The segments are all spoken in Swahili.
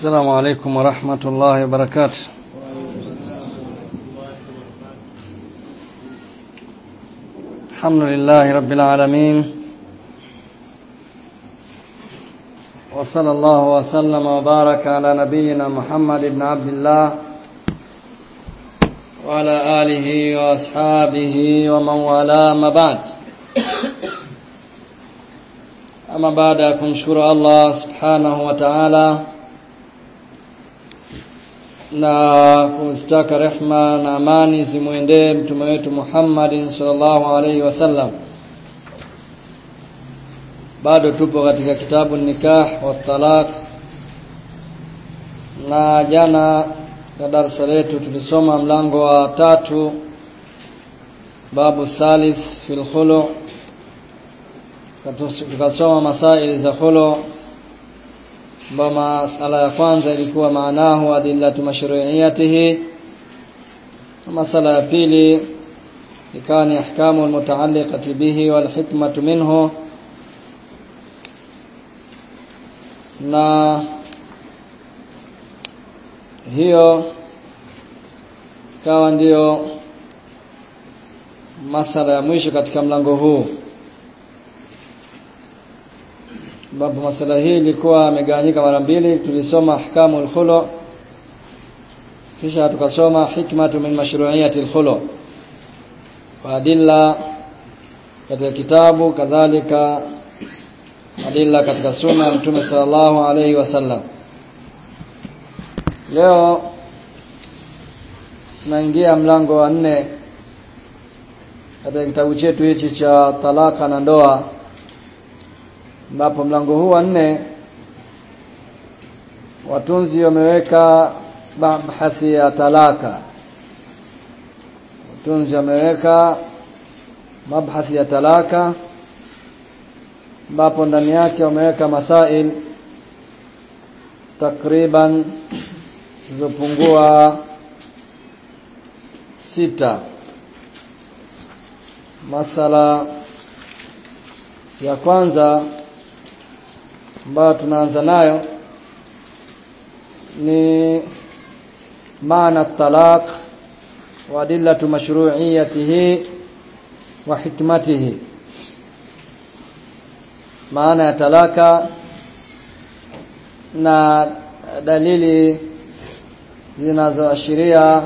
السلام عليكم ورحمة الله وبركاته الحمد لله رب العالمين وصلى الله وسلم وبارك على نبينا محمد بن عبد الله وعلى آله وأصحابه ومن والاه ما بعد ama baada ya kumshukuru Allah subhanahu wa ta'ala na kuzitaka rehma na amani zimwendee mtume wetu Muhammadin sallallahu alaihi wasallam bado tupo katika kitabu nikah wa talaq na jana ya darasa letu tulisoma mlango wa tatu babu thalith fil khulu tukasoma masaili za khulu ambayo masala ya kwanza ilikuwa maanahu adillatu mashru'iyatihi masala ya pili ikawa ni ahkamu almutaalliqati bihi wal hikmatu minhu na hiyo ikawa ndiyo masala ya mwisho katika mlango huu ambapo masala hii ilikuwa imegawanyika mara mbili tulisoma ahkamu al-khulu kisha tukasoma hikmatu min mashru'iyati al-khulu wa adilla katika kitabu kadhalika adilla katika sunna ya Mtume sallallahu alayhi wasallam leo tunaingia mlango wa nne katika kitabu chetu hichi cha talaka na ndoa ambapo mlango huu wa nne watunzi wameweka mabhathi ya talaka watunzi wameweka mabhathi ya talaka ambapo ndani yake wameweka masail takriban zilizopungua sita masala ya kwanza ambayo tunaanza nayo ni maana talaq wa adillatu mashru'iyatihi wa hikmatihi maana ya talaka na dalili zinazoashiria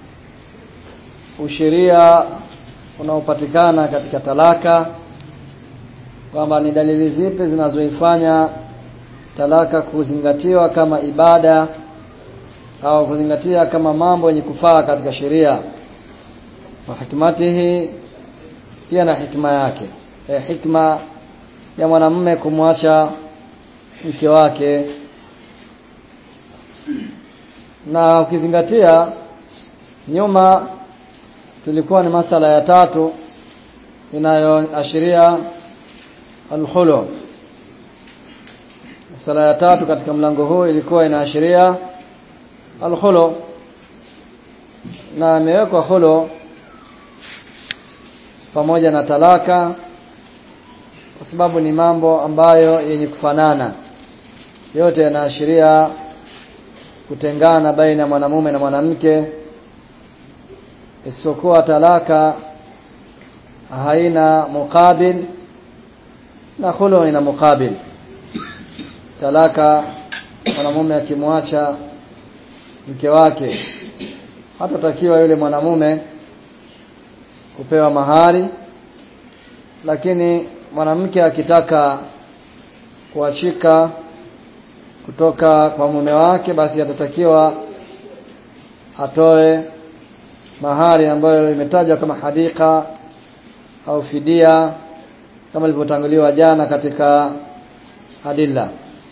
usheria unaopatikana katika talaka kwamba ni dalili zipi zinazoifanya talaka kuzingatiwa kama ibada au kuzingatia kama mambo yenye kufaa katika sheria wa hikmatihi pia na hikma yake e, hikma ya mwanamume kumwacha mke wake na ukizingatia nyuma tulikuwa ni masala ya tatu inayoashiria al-khulu sala ya tatu katika mlango huu ilikuwa inaashiria al-khulu na imewekwa khulu pamoja na talaka kwa sababu ni mambo ambayo yenye kufanana yote yanaashiria kutengana baina ya mwanamume na mwanamke isipokuwa talaka haina mukabil na khulu ina mukabil talaka mwanamume akimwacha mke wake hatatakiwa yule mwanamume kupewa mahari lakini mwanamke akitaka kuachika kutoka kwa mume wake basi atatakiwa atoe mahari ambayo imetajwa kama hadika au fidia kama ilivyotanguliwa jana katika adilla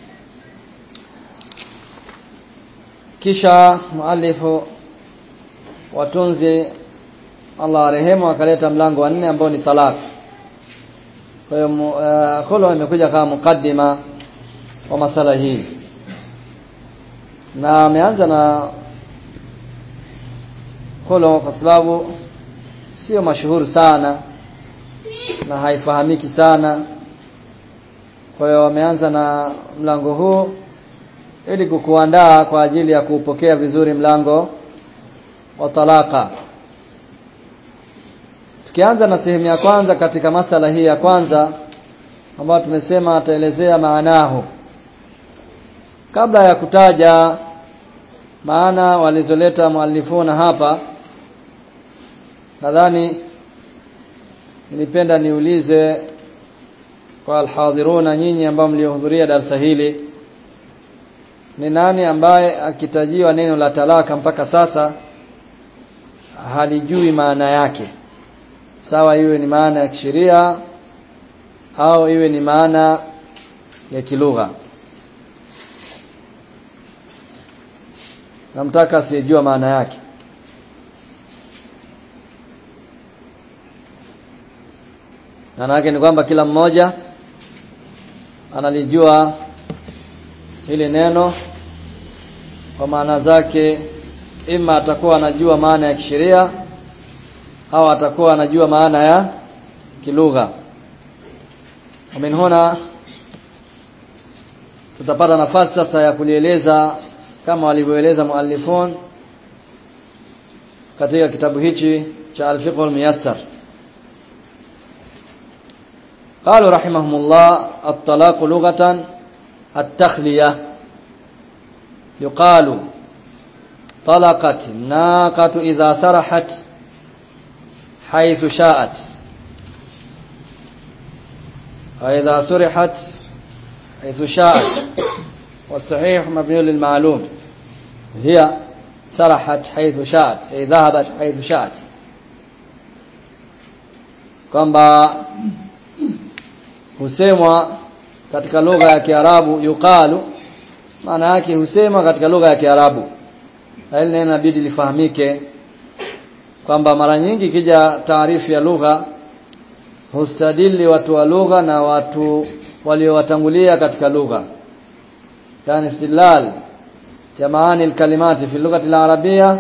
kisha muallifu watunzi Allah arehemu akaleta mlango wa nne ambao ni talaq kwa hiyo uh, khulu imekuja kama mukaddima wa masala hii na ameanza na khulu kwa sababu sio mashuhuri sana na haifahamiki sana kwa hiyo wameanza na mlango huu ili kukuandaa kwa ajili ya kuupokea vizuri mlango wa talaka tukianza na sehemu ya kwanza katika masala hii ya kwanza ambayo tumesema ataelezea maanahu kabla ya kutaja maana walizoleta muallifuna hapa nadhani nilipenda niulize kwa alhadhiruna nyinyi ambao mliohudhuria darasa hili ni nani ambaye akitajiwa neno la talaka mpaka sasa halijui maana yake sawa iwe ni maana ya kisheria au iwe ni maana ya kilugha namtaka asiyejua maana yake maana yake ni kwamba kila mmoja analijua hili neno kwa maana zake ima atakuwa anajua maana ya kisheria au atakuwa anajua maana ya kilugha min huna tutapata nafasi sasa ya kulieleza kama walivyoeleza muallifun katika kitabu hichi cha al-fiqh al-muyassar قالوا رحمهم الله الطلاق لغة التخلية يقال طلقت الناقة إذا سرحت حيث شاءت وإذا سرحت حيث شاءت والصحيح مبني للمعلوم هي سرحت حيث شاءت أي ذهبت حيث شاءت kwamba husemwa katika lugha ya Kiarabu yuqalu maana yake husemwa katika lugha ya Kiarabu na hili neno inabidi lifahamike kwamba mara nyingi kija taarifu ya lugha hustadili watu wa lugha na watu waliowatangulia katika lugha yani istilal ya maani alkalimati fi lughati alarabia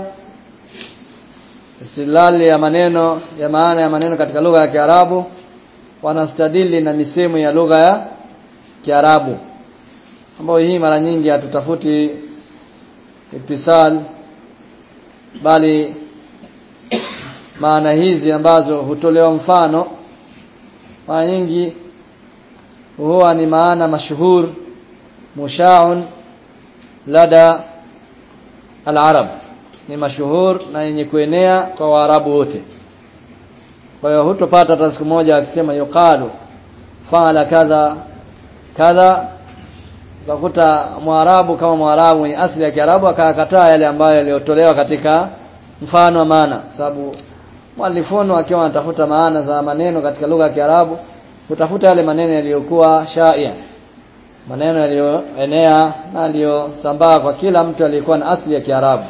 istilal ya maneno ya maana ya maneno katika lugha ya Kiarabu wanastadili na misemo ya lugha ya Kiarabu ambayo hii mara nyingi hatutafuti iktisal bali maana hizi ambazo hutolewa mfano mara nyingi huwa ni maana mashuhur mushaun lada al-arab ni mashuhur na yenye kuenea kwa waarabu wote kwa hiyo hutopata hata siku moja akisema yuqalu faala kadha kadha utakuta mwarabu kama mwarabu mwenye asili ya kiarabu akakataa yale ambayo yaliyotolewa katika mfano wa maana sababu mwalifono akiwa anatafuta maana za maneno katika lugha ya kiarabu hutafuta yale maneno yaliyokuwa shaia maneno yaliyoenea na yaliyosambaa kwa kila mtu aliyekuwa na asili ya kiarabu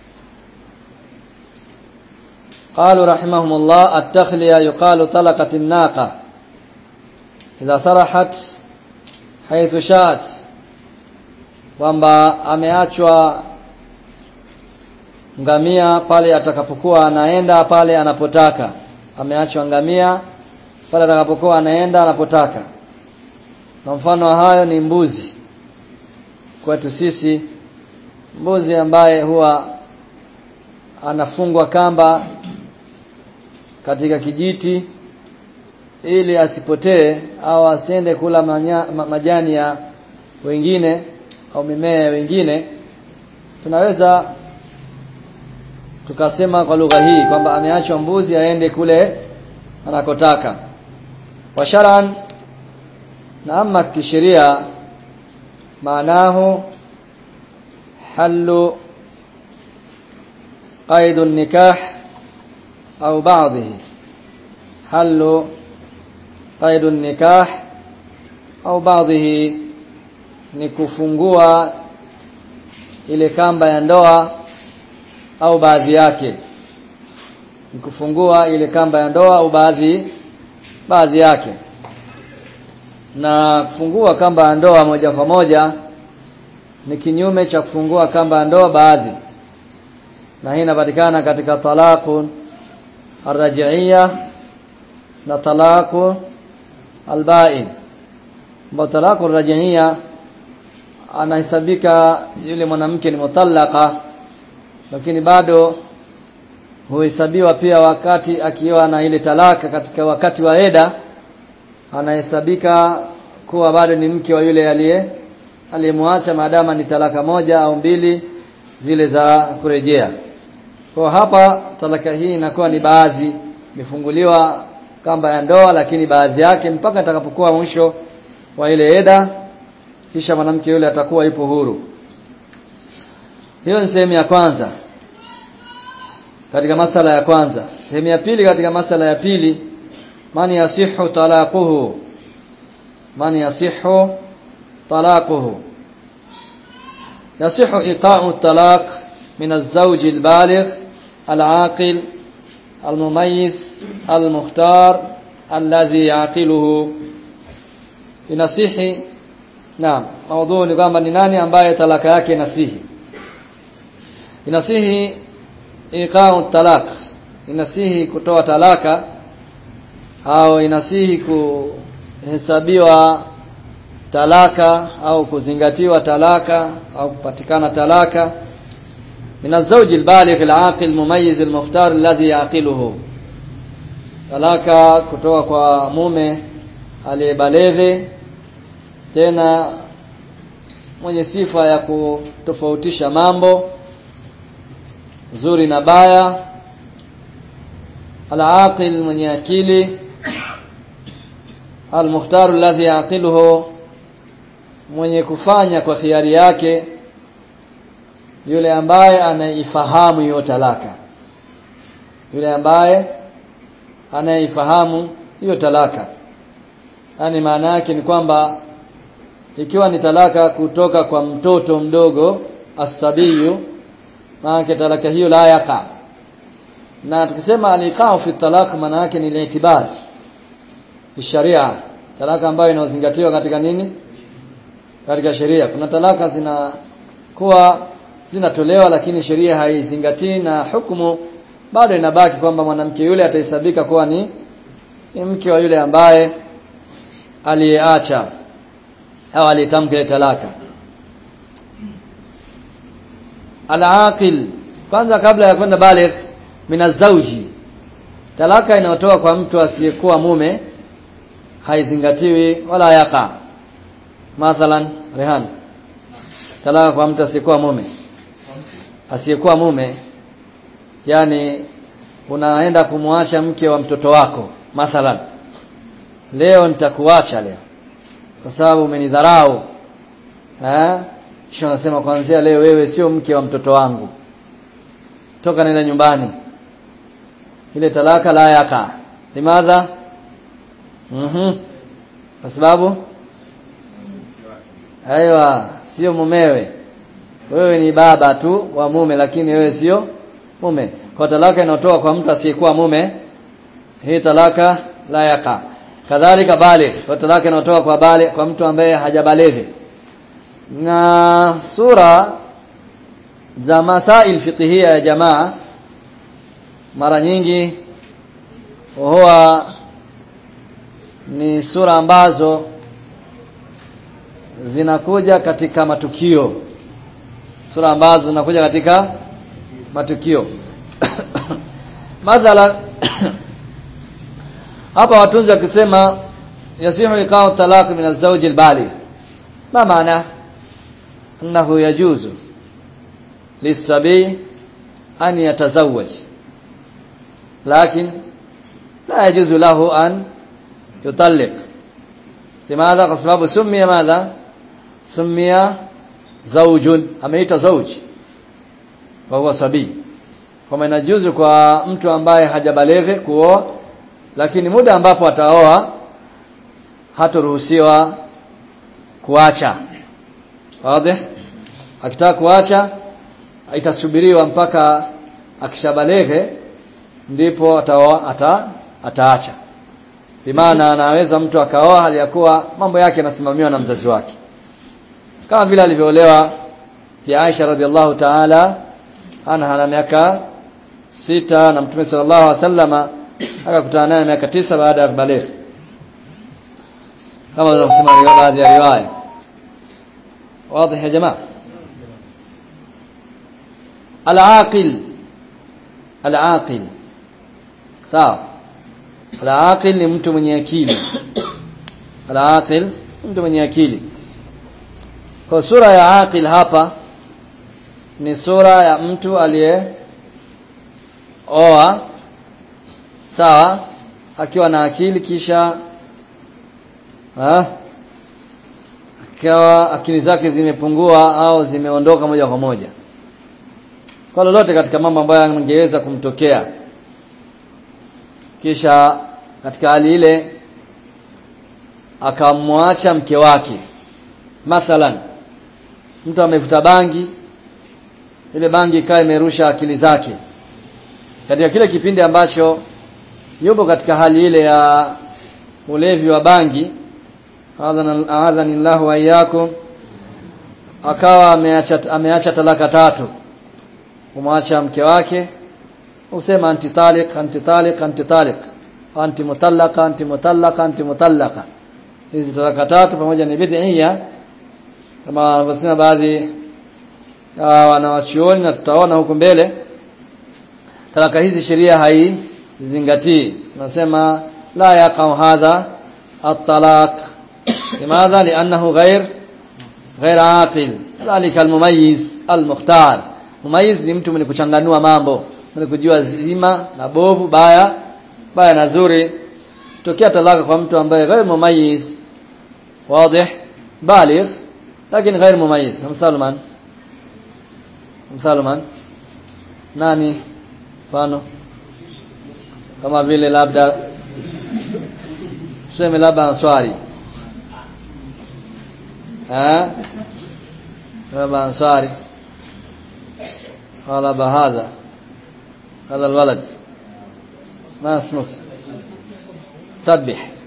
قالوا رحمهم الله التخلية يقال طلقت الناقة إذا سرحت حيث شاءت kwamba ameachwa ngamia pale atakapokuwa anaenda pale anapotaka ameachwa ngamia pale atakapokuwa anaenda anapotaka na mfano wa hayo ni mbuzi kwetu sisi mbuzi ambaye huwa anafungwa kamba katika kijiti ili asipotee au asiende kula manya, ma, majani ya wengine au mimea ya wengine tunaweza tukasema kwa lugha hii kwamba ameachwa mbuzi aende kule anakotaka wa sharan na ama kisheria maanahu halu قيد النكاح أو بعضه حل قيد النكاح أو بعضه ni kufungua ile kamba ya ndoa au baadhi yake ni kufungua ile kamba ya ndoa au baadhi baadhi yake na kufungua kamba ya ndoa moja kwa moja ni kinyume cha kufungua kamba ya ndoa baadhi na hii inapatikana katika talaqu arrajiia na talaqu albain ambapo talaqu arrajiia anahesabika yule mwanamke ni mutallaka lakini bado huhesabiwa pia wakati akiwa na ile talaka katika wakati wa eda anahesabika kuwa bado ni mke wa yule aliye aliyemwacha maadama ni talaka moja au mbili zile za kurejea kwa hapa talaka hii inakuwa ni baadhi imefunguliwa kamba ya ndoa lakini baadhi yake mpaka atakapokuwa mwisho wa ile eda kisha mwanamke yule atakuwa ipo huru hiyo ni sehemu ya kwanza katika masala ya kwanza sehemu ya pili katika masala ya pili man yasihu talaquhu man yasihu talaquhu yasihu iqa'u talaq min az-zawj al-baligh al-aqil al-mumayyiz al-mukhtar alladhi yaqiluhu inasihi naam maudhu ni kwamba ni nani ambaye talaka yake inasihi inasihi iqa'u talaq inasihi kutoa talaka au inasihi kuhesabiwa talaka au kuzingatiwa talaka au kupatikana talaka min azwaj albaligh alaqil mumayyiz almukhtar alladhi yaqiluhu talaka kutoka kwa mume aliyebaleghe tena mwenye sifa ya kutofautisha mambo zuri na baya al-aqil mwenye akili al-mukhtar alladhi yaqiluhu mwenye kufanya kwa khiari yake yule ambaye anaifahamu hiyo talaka yule ambaye anaifahamu hiyo talaka yani maana yake ni kwamba ikiwa ni talaka kutoka kwa mtoto mdogo asabiyu maana talaka hiyo la yaqa na tukisema aliqao fi talaq maana yake ni li'tibar sharia talaka ambayo inazingatiwa katika nini katika sheria kuna talaka zinakuwa zinatolewa lakini sheria haizingatii na hukumu bado inabaki kwamba mwanamke yule atahesabika kuwa ni, ni mke wa yule ambaye aliyeacha au alitamka talaka al-aqil kwanza kabla ya kwenda baligh minazauji talaka inayotoka kwa mtu asiyekuwa mume haizingatiwi wala yaqa mathalan rehan talaka kwa mtu asiyekuwa mume asiyekuwa mume yani unaenda kumwacha mke wa mtoto wako mathalan leo nitakuacha leo kwa sababu umenidharau eh kisha unasema kuanzia leo wewe sio mke wa mtoto wangu toka nenda nyumbani ile talaka la yaka limadha mhm kwa sababu aiwa sio mumewe wewe ni baba tu wa mume lakini wewe sio mume kwa talaka inayotoka kwa mtu asiyekuwa mume hii talaka la yaka kadhalika baligh kwa talaka inayotoka kwa bale kwa mtu ambaye hajabalighi na sura za masail fiqhia ya jamaa mara nyingi huwa ni sura ambazo zinakuja katika matukio sura ambazo zinakuja katika matukio mathala hapa watunzi wakisema yasihu iqa'u talaq min az-zawj al-baligh ma maana annahu yajuzu lisabi an yatazawwaj lakin la yajuzu lahu an yutalliq لماذا kwa sababu sumia madha sumia zawjun ameita zawj kwa huwa sabi kama inajuzu kwa mtu ambaye hajabaleghe kuoa lakini muda ambapo ataoa hatoruhusiwa kuacha wazi akitaka kuacha itasubiriwa mpaka akishabaleghe ndipo ataoa ata, ataacha bimaana anaweza mtu akaoa hali ya kuwa mambo yake yanasimamiwa na mzazi wake kama vile alivyoolewa ya Aisha radhiallahu ta'ala ana na miaka sita na Mtume sallallahu alaihi wasallama akakutana naye miaka tisa baada ya kubaligh kama kusema baadhi ya riwaya واضح يا جماعه العاقل العاقل sawa العاقل ni mtu mwenye akili العاقل mtu mwenye akili kwa sura ya aqil hapa ni sura ya mtu aliye oa sawa akiwa na akili kisha ha? akawa akili zake zimepungua au zimeondoka moja kwa moja kwa lolote katika mambo ambayo yangeweza kumtokea kisha katika hali ile akamwacha mke wake mathalan mtu amevuta bangi ile bangi ikawa imerusha akili zake katika kile kipindi ambacho yupo katika hali ile ya ulevi wa bangi adhani Allahu wa iyyakum akawa ameacha ameacha talaka tatu kumwacha mke wake usema anti talik anti talik anti talik anti mutallaqa anti mutallaqa anti mutallaqa hizi talaka tatu pamoja ni bid'ia kama wanavyosema baadhi ya wanawachuoni na tutaona huku mbele talaka hizi sheria haizingatii nasema la yaqau hadha at-talaq limadha li'annahu ghair ghair aqil dhalika al-mumayyiz al-mukhtar mumayyiz ni mtu mwenye kuchanganua mambo mwenye kujua zima na bovu baya baya na zuri tokea talaka kwa mtu ambaye ghair mumayyiz واضح بالغ لكن غير مميز مثال من مثال من nani mfano kama vile labda tuseme labda answari eh labda answari قال بهذا هذا الولد ما اسمك سبح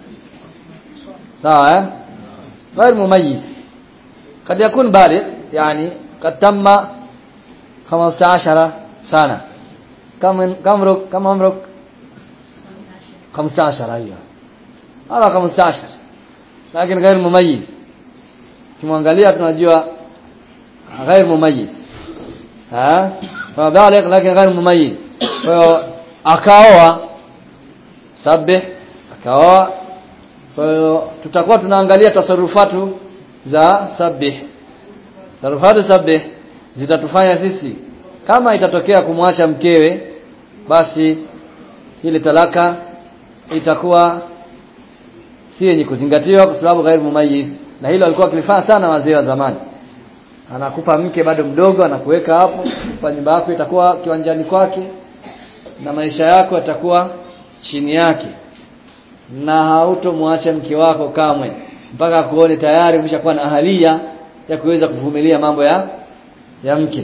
sawa غير مميز قد يكون بالغ يعني قد تم 15 سنه كم كم عمرك كم عمرك 15 ايوه هذا 15 لكن غير مميز kimwangalia tunajua غير مميز ها فبالغ لكن غير مميز kwa hiyo akaoa sabih akaoa kwa hiyo tutakuwa tunaangalia tasarufatu za sabih tasarufatu sabih zitatufanya sisi kama itatokea kumwacha mkewe basi ile talaka itakuwa si yenye kuzingatiwa kwa sababu ghairu mumayyiz na hilo alikuwa akilifanya sana wazee wa zamani anakupa mke bado mdogo anakuweka hapo kwa nyumba yako itakuwa kiwanjani kwake na maisha yako yatakuwa chini yake na hautomwacha mke wako kamwe mpaka kuone tayari umeshakuwa na ahalia ya kuweza kuvumilia mambo ya ya mke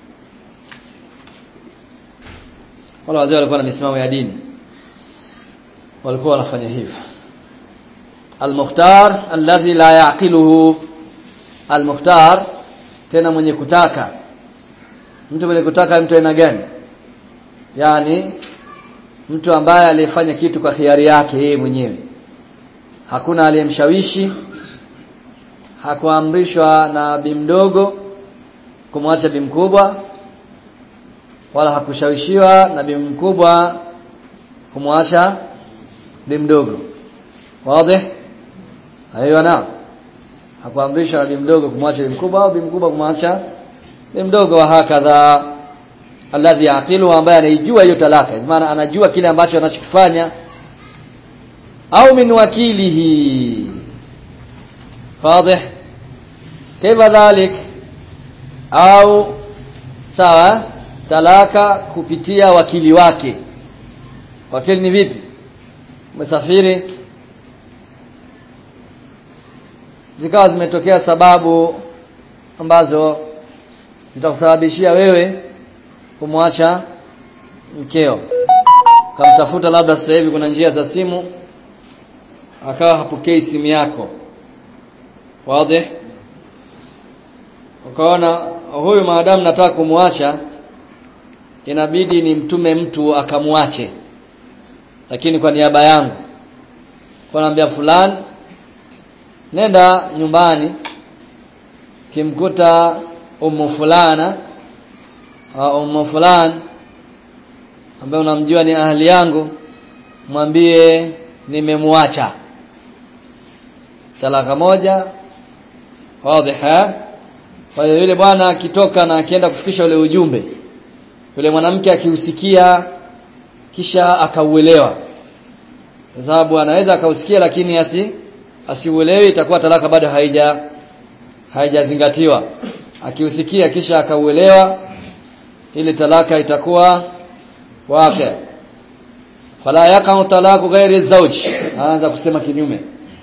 wala wazee walikuwa na misimamo ya dini walikuwa wanafanya hivyo al-mukhtar alladhi la yaqiluhu al-mukhtar tena mwenye kutaka mtu mwenye kutaka mtu aina gani yani mtu ambaye alifanya kitu kwa hiari yake yeye mwenyewe hakuna aliyemshawishi hakuamrishwa na bi mdogo kumwacha bi mkubwa wala hakushawishiwa na bi mkubwa kumwacha bi mdogo wazi aiyo na hakuamrishwa na bi mdogo kumwacha bi mkubwa au bi mkubwa kumwacha bi mdogo wa hakadha alladhi yaqilu ambaye anaijua hiyo talaka maana anajua kile ambacho anachokifanya au min wakilihi واضح كيف ذلك au sawa talaka kupitia wakili wake wakili ni vipi umesafiri zikawa zimetokea sababu ambazo zitakusababishia wewe kumwacha mkeo kamtafuta labda sasa hivi kuna njia za simu akawa hapokei simu yako wazi ukaona huyu maadamu nataka kumwacha inabidi ni mtume mtu akamwache lakini kwa niaba yangu kwa naambia fulani nenda nyumbani kimkuta ummu fulana au ummu fulan ambaye unamjua ni ahli yangu mwambie nimemwacha talaka moja wazi kwa hiyo yule bwana akitoka na akienda kufikisha ule ujumbe yule mwanamke akiusikia kisha akauelewa kwa sababu anaweza akausikia lakini asi asiuelewi itakuwa talaka bado haija haijazingatiwa akiusikia kisha akauelewa ile talaka itakuwa wake fala yaqau talaku ghairi zawj anaanza kusema kinyume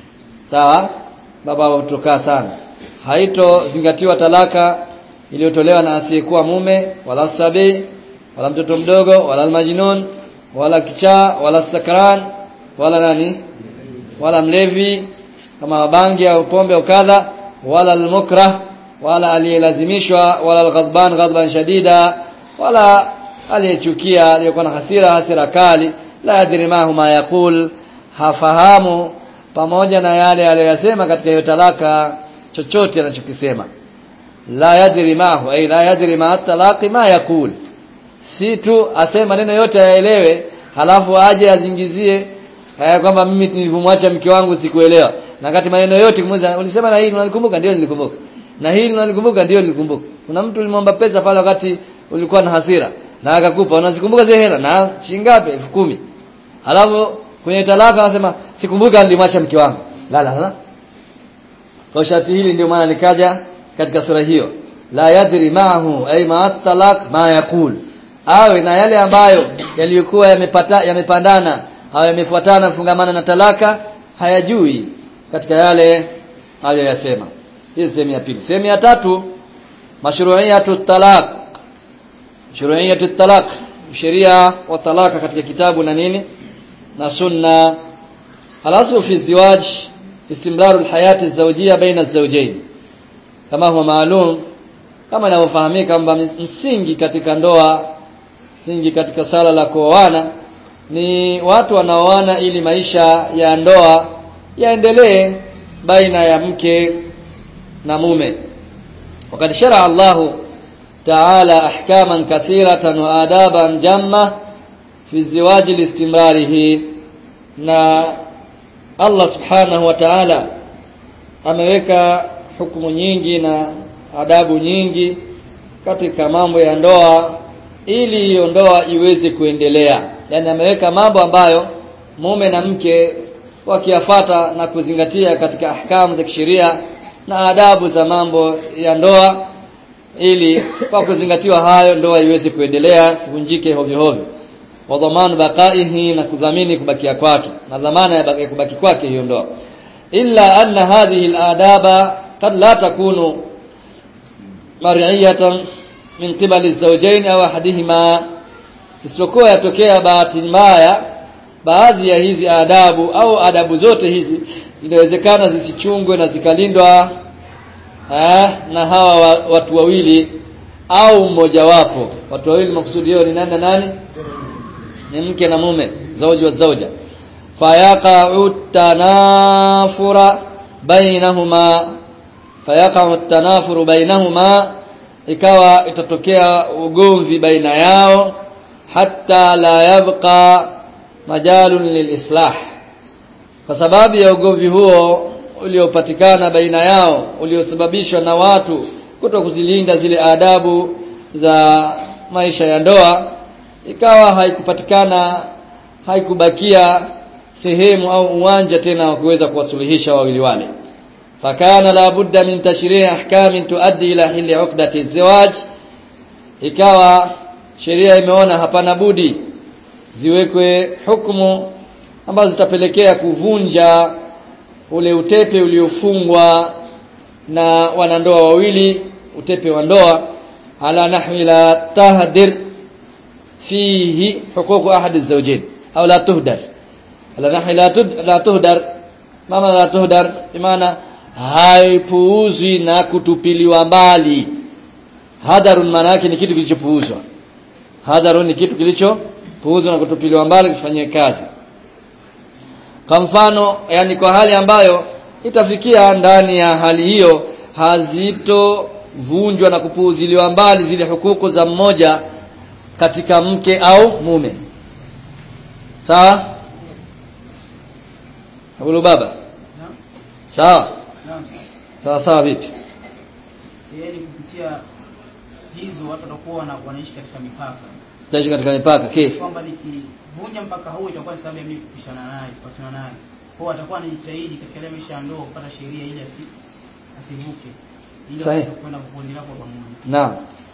sawa baba watokaa sana haito zingatiwa talaka iliyotolewa na asiyekuwa mume wala sabi wala mtoto mdogo wala almajnun wala kichaa wala sakran wala nani wala mlevi kama bangi au pombe au kadha wala almukrah wala aliyelazimishwa wala alghadban ghadban shadida wala aliyechukia aliyokuwa na hasira hasira kali la yadri ma huma yaqul hafahamu pamoja na yale aliyosema katika hiyo talaka chochote anachokisema la yadri ma ay la yadri ma talaqi ma yaqul si tu asema neno yote aelewe halafu aje azingizie haya kwamba mimi nilivyomwacha mke wangu sikuelewa na kati maneno yote kumuuliza ulisema na hili unalikumbuka ndio nilikumbuka na hili unalikumbuka ndio nilikumbuka kuna mtu ulimwomba pesa pale wakati ulikuwa na hasira na akakupa unazikumbuka zile hela na shilingi ngapi 10000 alafu kwenye talaka anasema sikumbuka nilimwacha mke wangu la la la kwa sharti hili ndio maana nikaja katika sura hiyo la yadri ma'ahu ay ma talaq ma yaqul awe na yale ambayo yaliyokuwa yamepata yamepandana au yamefuatana mfungamana na talaka hayajui katika yale aliyoyasema hii sehemu ya pili sehemu ya tatu mashru'iyatu talaq mashru'iyatu talaq sheria wa talaka katika kitabu na nini na sunna alaslu fi ziwaj istimraru alhayati alzawjiyya baina alzawjayn kama huwa maalum kama inavyofahamika kwamba msingi katika ndoa msingi katika sala la kuoana ni watu wanaoana ili maisha ya ndoa yaendelee baina ya mke na mume wakati shara Allahu ta'ala ahkaman kathiratan wa adaban jamma fi ziwaji listimrarihi na Allah subhanahu wa ta'ala ameweka hukumu nyingi na adabu nyingi katika mambo ya ndoa ili hiyo ndoa iweze kuendelea yani ameweka mambo ambayo mume na mke wakiyafata na kuzingatia katika ahkamu za kisheria na adabu za mambo ya ndoa ili kwa kuzingatiwa hayo ndoa iweze kuendelea sivunjike hovyo hovyo wa dhamana baqaihi na kudhamini kubakia kwake na dhamana ya kubaki kwake hiyo ndoa illa anna hadhihi al-adaba qad la takunu mar'iyatan min qibali az-zawjayn aw ahadihima isipokuwa yatokea bahati mbaya baadhi ya hizi adabu au adabu zote hizi inawezekana zisichungwe na zikalindwa eh, na hawa watu wawili au mmoja wapo watu wawili makusudi yao ni nani na nani ni mke na mume zauji wa zauja fayaqa'u tanafura bainahuma fayaqa'u tanafuru bainahuma ikawa itatokea ugomvi baina yao hatta la yabqa majalun lilislah kwa sababu ya ugomvi huo uliopatikana baina yao uliosababishwa na watu kuto kuzilinda zile adabu za maisha ya ndoa ikawa haikupatikana haikubakia sehemu au uwanja tena wa kuweza kuwasuluhisha wawili wale fakana la budda min tashrih ahkamin tuaddi ila hili uqdati zawaj ikawa sheria imeona hapana budi ziwekwe hukumu ambazo zitapelekea kuvunja ule utepe uliofungwa na wanandoa wawili utepe wa ndoa ala nahwi la tahdir fihi huquq ahad az-zawjayn au la tuhdar ala nahwi la la tuhdar mama la tuhdar maana haipuuzwi na kutupiliwa mbali hadharun maana yake ni kitu kilichopuuzwa hadharun ni kitu kilichopuuzwa na kutupiliwa mbali kifanywe kazi kwa mfano yani kwa hali ambayo itafikia ndani ya hali hiyo hazitovunjwa na kupuuziliwa mbali zile hukuku za mmoja katika mke au mume sawa Abulu baba sawa sawa sawa vipi yaani kupitia hizo watu watakuwa wana- wanaishi katika mipaka taishi katika mipaka kifu kwamba nikivunja mpaka huu itakuwa ni sababu ya mimi kupishana naye kupatana naye kwa atakuwa anajitahidi katika ile maisha ya ndoa kupata sheria ili asi asivuke ili Sahihi. aweze kwenda kuendelea kwa pamoja Naam.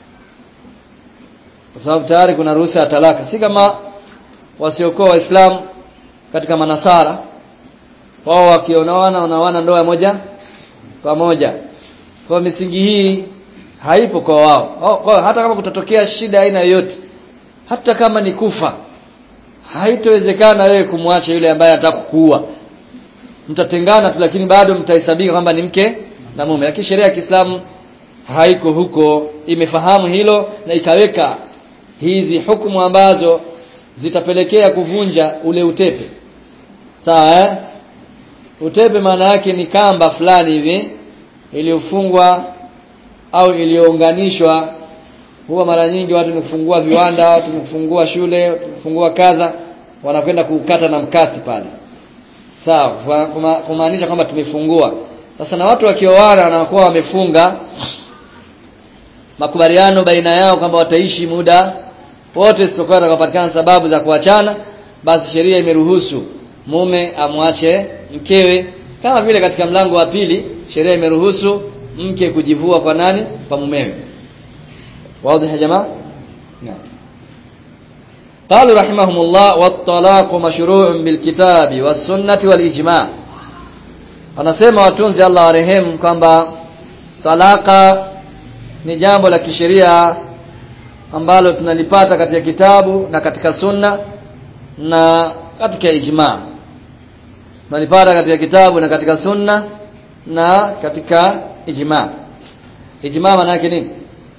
Kwa sababu tayari kuna ruhusa ya talaka. Si kama wasiokuwa waislamu katika manasara wao wakionawana wanawana ndoa moja kwa moja. Kwa misingi hii haipo kwa wao. Wao- Kwa hata kama kutatokea shida aina yoyote hata kama ni kufa haitowezekana wewe kumwacha yule ambaye anataka kukuua. Mtatengana tu lakini bado mtahesabika kwamba ni mke na mume. Lakini sheria ya Kiislamu haiko huko imefahamu hilo na ikaweka hizi hukumu ambazo zitapelekea kuvunja ule utepe sawa eh? utepe maana yake ni kamba fulani hivi iliyofungwa au iliyounganishwa huwa mara nyingi watu ni kufungua viwanda watu ni kufungua shule watu ni kufungua kadha wanakwenda kukata na mkasi pale sawa kufa- kuma- kumaanisha kwamba tumefungua sasa na watu wakioana wanakuwa wamefunga makubaliano baina yao kwamba wataishi muda wote sikokuwa atakapatikana sababu za kuachana basi sheria imeruhusu mume amwache mkewe kama vile katika mlango wa pili sheria imeruhusu mke kujivua kwa nani kwa mumewe wazi ya jamaa naam قالوا رحمهم الله والطلاق مشروع بالكتاب والسنة والإجماع wanasema watunzi Allah warehemu kwamba talaka ni jambo la kisheria ambalo tunalipata katika kitabu na katika sunna na katika ijma tunalipata katika kitabu na katika sunna na katika ijma ijma maana yake nini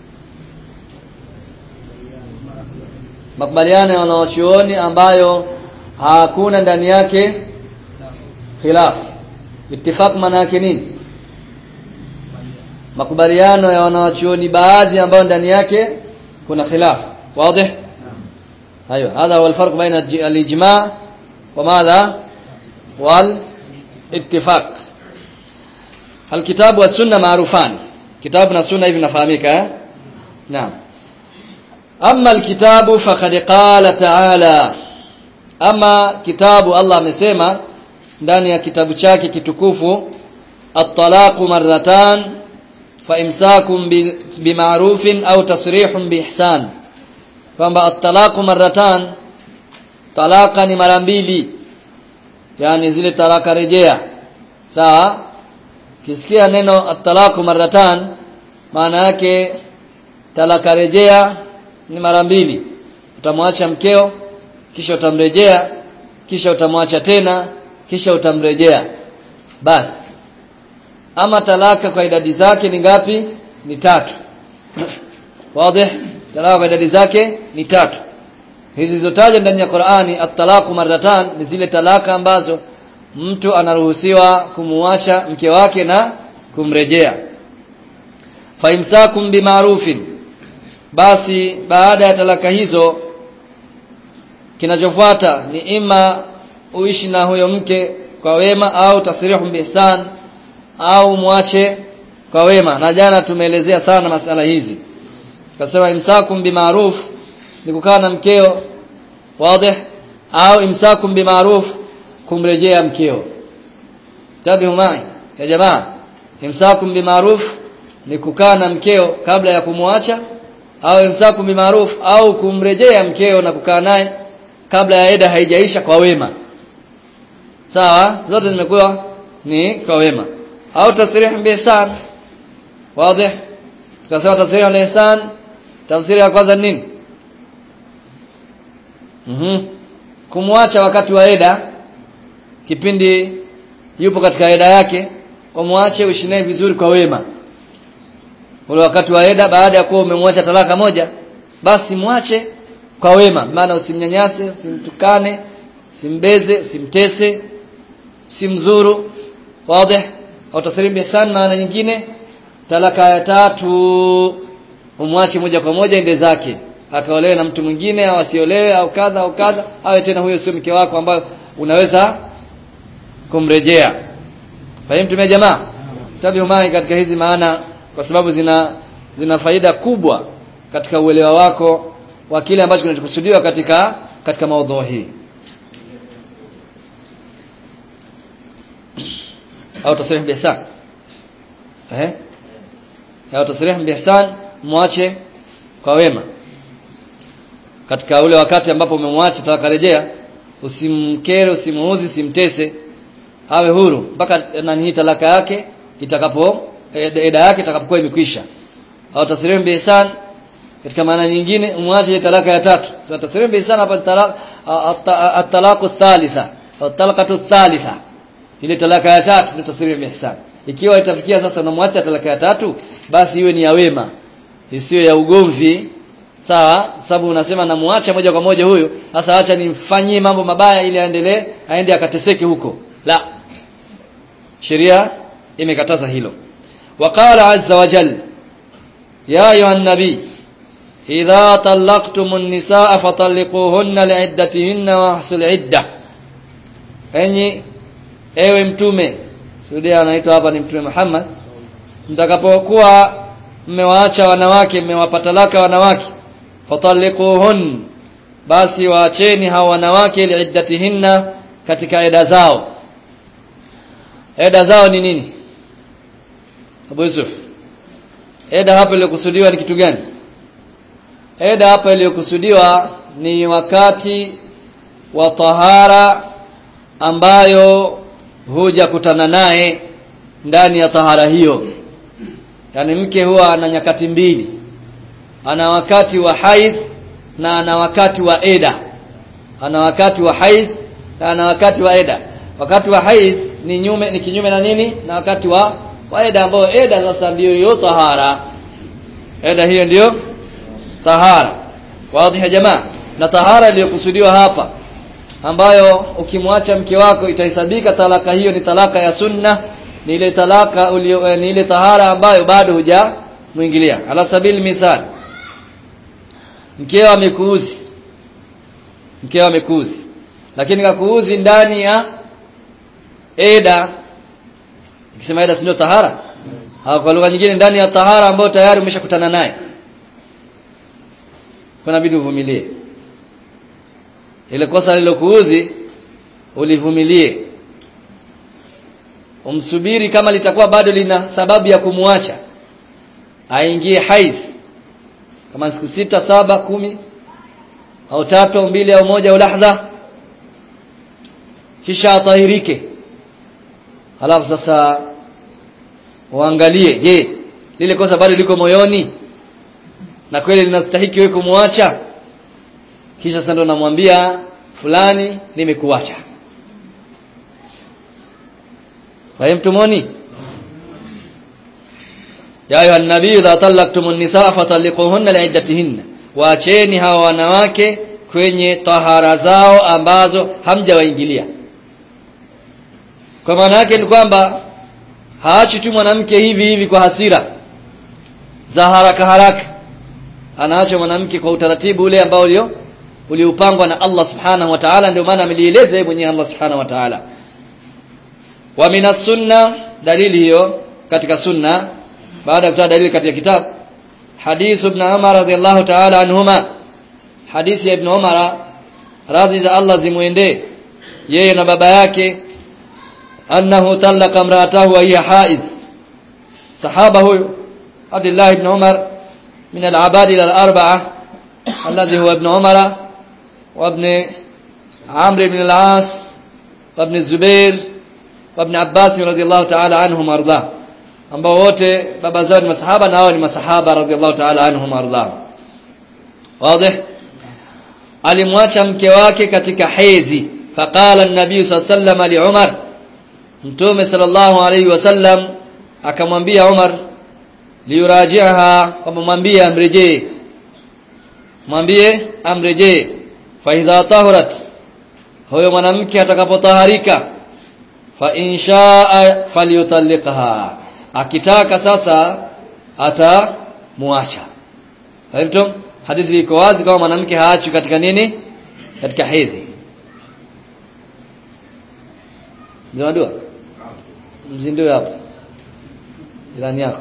makubaliano ya wanawachuoni ambayo hakuna ndani yake khilaf ittifaq maana yake nini makubaliano ya wanawachuoni baadhi ambayo ndani yake kuna khilaf wazi ايوه هذا هو الفرق بين الج- الاجماع وماذا والاتفاق الكتاب والسنه معروفان كتاب na sunna hivi nafahamika eh naam amma alkitabu faqad qala ta'ala ama kitabu Allah amesema ndani ya kitabu chake kitukufu at-talaqu marratan fa imsakum bi- bima'rufin au tasrihun biihsan kwamba at-talaqu marratan talaka ni mara mbili yani zile talaka rejea sawa kisikia neno at-talaqu marratan maana yake talaka rejea ni mara mbili utamwacha mkeo kisha utamrejea kisha utamwacha tena kisha utamrejea basi ama talaka kwa idadi zake ni ngapi ni tatu wazi talaka kwa idadi zake ni tatu hizi zilizotajwa ndani ya Qur'ani at-talaqu marratan ni zile talaka ambazo mtu anaruhusiwa kumuacha mke wake na kumrejea fa imsakum bima'rufin basi baada ya talaka hizo kinachofuata ni ima uishi na huyo mke kwa wema au tasrihu bihsan au mwache kwa wema na jana tumeelezea sana masala hizi kasema imsakum bima'ruf ni kukaa na mkeo wazi au imsakum bima'ruf kumrejea mkeo tabihu mai ya jamaa imsakum bima'ruf ni kukaa na mkeo kabla ya kumwacha au imsakum bima'ruf au kumrejea mkeo na kukaa naye kabla ya eda haijaisha kwa wema sawa zote zimekuwa ni kwa wema au tasrih biihsan wazi tukasema tasrih al-ihsan tafsiri ya kwanza ni nini mhm kumwacha wakati wa eda kipindi yupo katika eda yake umwache uishi naye vizuri kwa wema ule wakati wa eda baada ya kuwa umemwacha talaka moja basi mwache kwa wema maana usimnyanyase usimtukane usimbeze usimtese usimzuru wazi au tasrim ihsan maana nyingine talaka ya tatu umwache moja kwa moja ende zake akaolewe na mtu mwingine au asiolewe au kadha au kadha awe tena huyo sio mke wako ambayo unaweza kumrejea fahimu tumia jamaa tabihu mai katika hizi maana kwa sababu zina zina faida kubwa katika uelewa wako wa kile ambacho kinachokusudiwa katika katika maudhui hii au tasrih bihsan eh au tasrih bihsan muache kwa wema katika ule wakati ambapo umemwacha takarejea usimkere usimuuzi usimtese awe huru mpaka nani hii talaka yake itakapo eda yake itakapokuwa imekwisha au tasrim bihsan katika maana nyingine umwache talaka ya tatu so tasrim bihsan hapa talaka at-talaqu thalitha au talaqatu thalitha ile talaka ya tatu ndio tasrim bihsan ikiwa itafikia sasa unamwacha talaka ya tatu basi iwe ni ya wema isiyo ya ugomvi sawa sababu unasema namuacha moja kwa moja huyu sasa acha nimfanyie mambo mabaya ili aendelee aende akateseke huko la sheria imekataza hilo waqala azza wa jalla ya ayuha nabii idha talaqtumun nisaa fatalliquhunna li'iddatihinna wa ahsul idda enyi ewe mtume sudia anaitwa hapa ni mtume Muhammad mtakapokuwa mmewaacha wanawake mmewapa talaka wanawake fatalliquhun basi waacheni hao wanawake liiddatihinna katika eda zao eda zao ni nini Abu Yusuf eda hapa iliyokusudiwa ni kitu gani eda hapa iliyokusudiwa ni wakati wa tahara ambayo huja kutana naye ndani ya tahara hiyo yani mke huwa ana nyakati mbili ana wakati wa haidh na ana wakati wa eda ana wakati wa haidh na ana wakati wa eda wakati wa haidh ni nyume ni kinyume na nini na wakati wa wa eda ambayo eda sasa ndiyo hiyo tahara eda hiyo ndiyo tahara wazi ya jamaa na tahara iliyokusudiwa hapa ambayo ukimwacha mke wako itahesabika talaka hiyo ni talaka ya sunna ni ile talaka ulio ni ile tahara ambayo bado huja muingilia ala sabili mithal mkeo amekuuzi mkeo amekuuzi lakini kakuuzi ndani ya eda ikisema eda sio tahara au kwa lugha nyingine ndani ya tahara ambayo tayari umeshakutana naye kuna bidi uvumilie ile kosa lilokuuzi ulivumilie umsubiri kama litakuwa bado lina sababu ya kumwacha aingie haidh kama siku sita saba kumi au tatu au mbili au moja au lahdha kisha atahirike halafu sasa uangalie je lile kosa bado liko moyoni na kweli linastahiki wewe kumwacha kisha sasa ndo namwambia fulani nimekuacha fahimtumoni ya ayuha nabii idha talaqtumun nisaa fatalliquhunna liiddatihinna waacheni hawa wanawake kwenye tahara zao ambazo hamjawaingilia kwa maana yake ni kwamba haachi tu mwanamke hivi hivi kwa hasira za haraka haraka anaacha mwanamke kwa utaratibu ule ambao ulio uliopangwa na Allah subhanahu wa ta'ala ndio maana amelieleza yeye mwenyewe Allah subhanahu wa ta'ala wa minas sunna dalili hiyo katika sunna baada ya kutoa dalili katika kitabu hadith ibn Umar radhiyallahu ta'ala anhuma hadithi ya ibn Umar radhi za Allah zimuendee yeye na baba yake annahu talaqa imra'atahu wa hiya haid sahaba huyu Abdullah ibn Umar min al-abad al-arba'a alladhi huwa ibn Umar wa ibn Amr ibn al-As wa ibn Zubair wa ibn Abbas radhiyallahu ta'ala anhum arda ambao wote baba zao ni masahaba na hao ni masahaba radhiyallahu ta'ala anhum arda wazi alimwacha mke wake katika hedhi faqala an-nabiy sallallahu alayhi li Umar mtume sallallahu alayhi wasallam akamwambia Umar liyurajiha kwamba mwambie amrejee mwambie amrejee fa idha tahurat huyo mwanamke atakapotaharika fa inshaa falyutalliqha akitaka sasa atamuacha Fahimtum? Hadithi iko wazi kama mwanamke haachwi katika nini? Katika hedhi. Zimadua? Mzindue hapo. Jirani yako.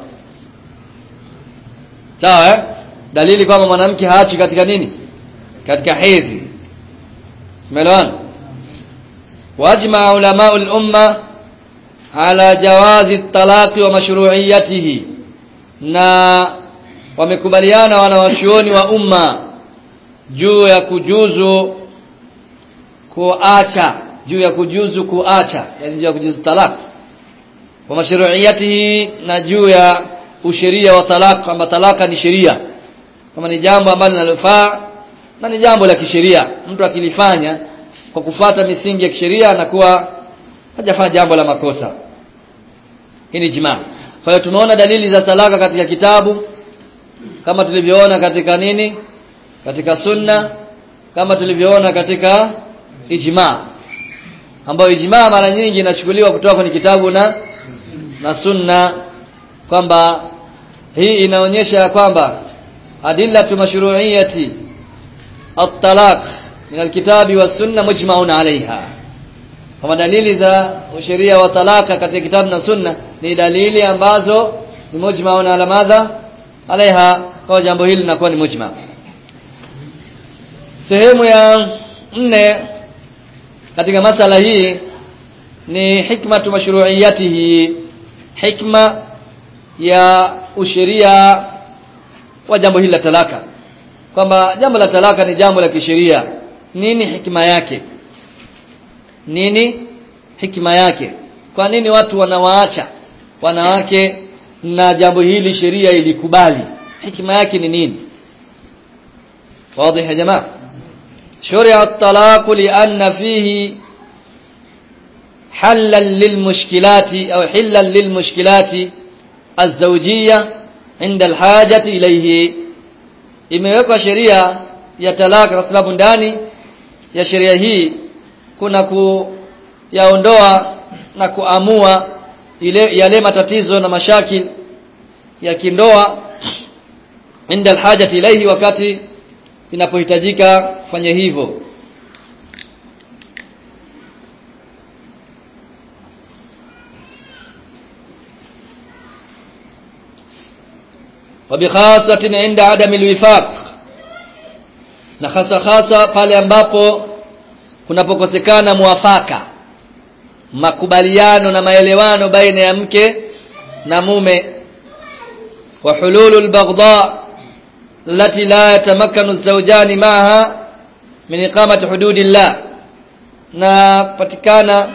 Sawa eh? Dalili kwamba mwanamke haachwi katika nini? Katika hedhi. Umeelewana? Wajma ulama al-umma ala jawazi talaqi wa mashru'iyatihi na wamekubaliana wanawachuoni wa umma juu ya kujuzu kuacha juu ya kujuzu kuacha yani juu ya kujuzu talaq wa mashru'iyatihi na juu ya usheria wa talaq kwamba talaka ni sheria kama ni jambo ambalo linalofaa na ni jambo la kisheria mtu akilifanya kwa kufata misingi ya kisheria anakuwa hajafanya jambo la makosa hii ni jimaa kwa hiyo tumeona dalili za talaka katika kitabu kama tulivyoona katika nini katika sunna kama tulivyoona katika ijma ambayo ijma mara nyingi inachukuliwa kutoka kwenye kitabu na na sunna kwamba hii inaonyesha kwamba adillatu mashru'iyati at-talaq min al-kitabi was sunna mujma'un 'alayha kama dalili za usheria wa talaka katika kitabu na sunna ni dalili ambazo ni mujma'un ala madha alaiha kwa jambo hili linakuwa ni mujma sehemu ya nne katika masala hii ni hikmatu mashru'iyatihi hikma ya usheria wa jambo hili la talaka kwamba jambo la talaka ni jambo la kisheria nini hikma yake nini hikma yake kwa nini watu wanawaacha wanawake na jambo hili sheria ilikubali hikma yake ni nini واضح يا جماعه شرع الطلاق لان فيه حلا للمشكلات او حلا للمشكلات الزوجيه عند الحاجه اليه imewekwa sheria ya talaka kwa sababu ndani ya sheria hii kuna kuyaondoa na kuamua ile yale matatizo na mashakil ya kindoa inda alhajati ilaihi wakati inapohitajika kufanya hivyo وبخاصة عند عدم الوفاق na hasa hasa pale ambapo kunapokosekana muafaka makubaliano na maelewano baina ya mke na mume wa hululu albaghdha التي لا يتمكن الزوجان معها من إقامة حدود الله na patikana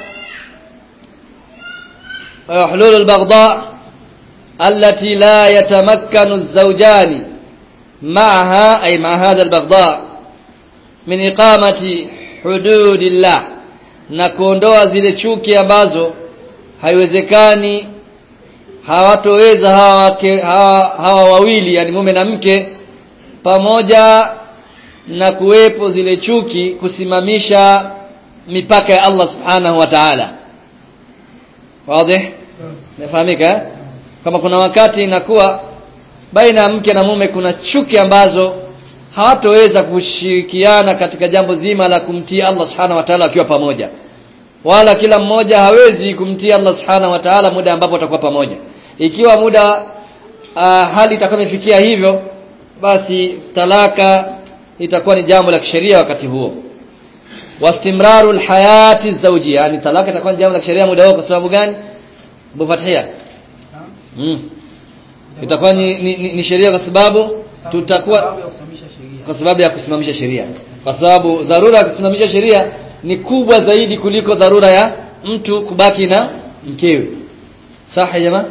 hulul albaghdha التي لا يتمكن الزوجان معها أي مع هذا البغضاء من إقامة حدود الله na kuondoa zile chuki ambazo haiwezekani hawatoweza hawa, hawa, hawa wawili yani mume na mke pamoja na kuwepo zile chuki kusimamisha mipaka ya Allah subhanahu wa ta'ala wazi nafahamika kama kuna wakati inakuwa baina ya mke na mume kuna chuki ambazo hawatoweza kushirikiana katika jambo zima la kumtii Allah subhanahu wa ta'ala wakiwa pamoja wala kila mmoja hawezi kumtii Allah subhanahu wa ta'ala muda ambapo watakuwa pamoja ikiwa muda uh, hali itakuwa imefikia hivyo basi talaka itakuwa ni jambo la kisheria wakati huo wastimraru alhayati zawjiyya yani talaka itakuwa ni jambo la kisheria muda huo kwa sababu gani Abu Fathia mm. itakuwa ni, ni, ni, ni sheria kwa sababu tutakuwa kwa sababu ya kusimamisha sheria kwa sababu dharura ya kusimamisha sheria ni kubwa zaidi kuliko dharura ya mtu kubaki na mkewe sahi jamaa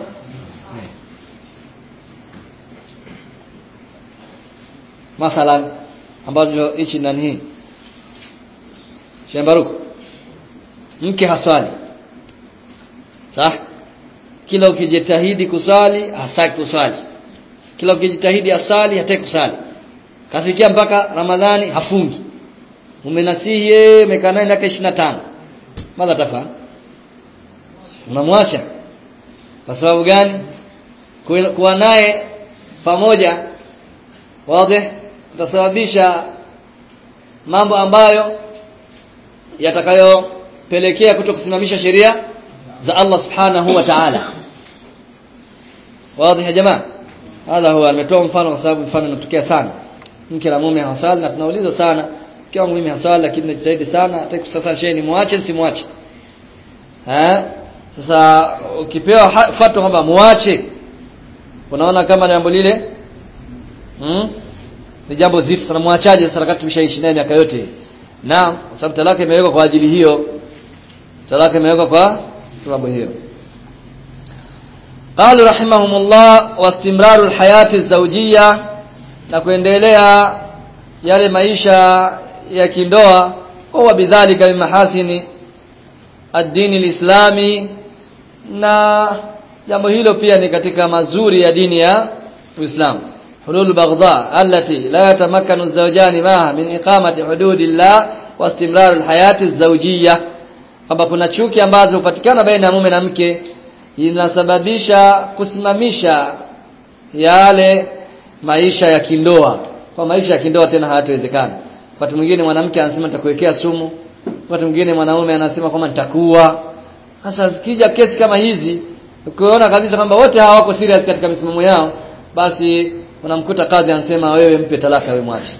mathalan ambacho hichi nani hii Shembaruku mke haswali sawa kila ukijitahidi kuswali hastaki kuswali kila ukijitahidi asali hataki kusali kafikia mpaka ramadhani hafungi umenasihi yeye umekaa naye miaka 25 madha tafa unamwacha kwa sababu gani kuwa naye pamoja wazi utasababisha mambo ambayo yatakayopelekea kuto kusimamisha sheria za Allah subhanahu wa ta'ala wazi ya jamaa hadha huwa ametoa mfano kwa sababu mfano unatokea sana mke na mume hawasali na tunauliza sana mke wangu mimi haswali lakini najitahidi sana hataki sasa shehe ni muache nisimwache eh sasa ukipewa fatwa kwamba muache unaona kama jambo lile hmm? ni jambo zito sana muachaje sasa wakati tumeshaishi naye miaka yote naam kwa sababu talaka imewekwa kwa ajili hiyo talaka imewekwa kwa sababu hiyo قالوا رحمهم الله واستمرار الحياة الزوجية na kuendelea yale maisha ya kindoa huwa bidhalika min mahasini ad-dini al-islami na jambo hilo pia ni katika mazuri ya dini ya Uislamu hulul baghdha allati la yatamakkanu az-zawjani maha min iqamati hududillah wa istimrar al-hayati az-zawjiyya kwamba kuna chuki ambazo hupatikana baina ya mume na mke inasababisha kusimamisha yale maisha ya kindoa kwa maisha ya kindoa tena hayatawezekana wakati mwingine mwanamke anasema nitakuwekea sumu wakati mwingine mwanaume anasema kwamba nitakuwa sasa zikija kesi kama hizi ukiona kabisa kwamba wote hawa wako serious katika misimamo yao basi unamkuta kadhi anasema wewe mpe talaka wewe mwache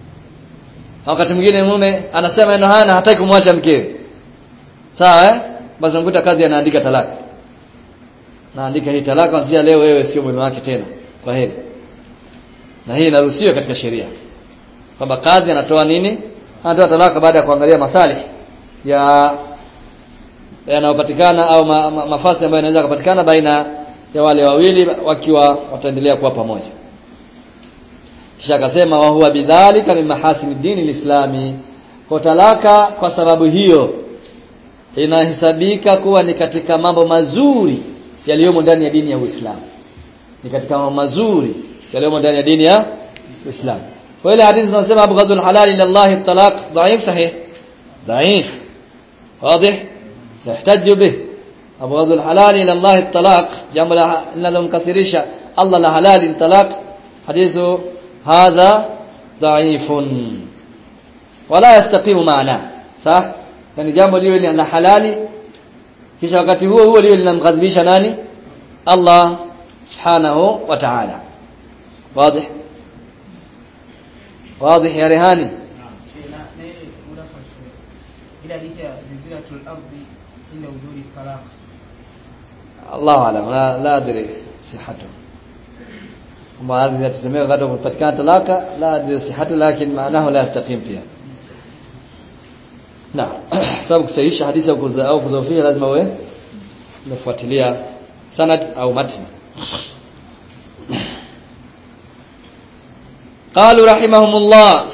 wakati mwingine mume anasema neno haya na hataki kumwacha mkewe sawa eh basi unamkuta kadhi anaandika talaka naandika hii talaka kuanzia leo wewe sio mume wake tena kwa heri na hii inaruhusiwa katika sheria kwamba kadhi anatoa nini anatoa talaka baada ya kuangalia masalih ya yanayopatikana au ma, ma, mafasi ambayo yanaweza kupatikana baina ya wale wawili wakiwa wataendelea kuwa pamoja kisha akasema wa huwa bidhalika min mahasini dini lislami kwa talaka kwa sababu hiyo inahesabika kuwa ni katika mambo mazuri yaliyomo ndani ya dini ya Uislamu ni katika mambo mazuri yaliyomo ndani ya dini ya Uislamu kwa ile hadithi tunasema abghadul halal ila Allah at-talaq dhaif sahih dhaif واضح يحتج به abghadul halal ila Allah at-talaq jambo linalomkasirisha Allah la halal talaq hadithu hadha dhaifun wala yastaqimu maana sah yani jambo liwe ni la halali kisha wakati huo huo liwe linamghadhibisha nani Allah subhanahu wa ta'ala واضح واضح يا رهاني إلى زلزلة الأرض إلا وجود الطلاق الله أعلم لا لا أدري صحته وما أدري إذا تسميه غدا kupatikana talaka لا أدري صحته لكن معناه لا يستقيم فيها نعم sababu kusahihisha hadithi au kuzofia lazima uwe umefuatilia sanad au matn قالوا رحمهم الله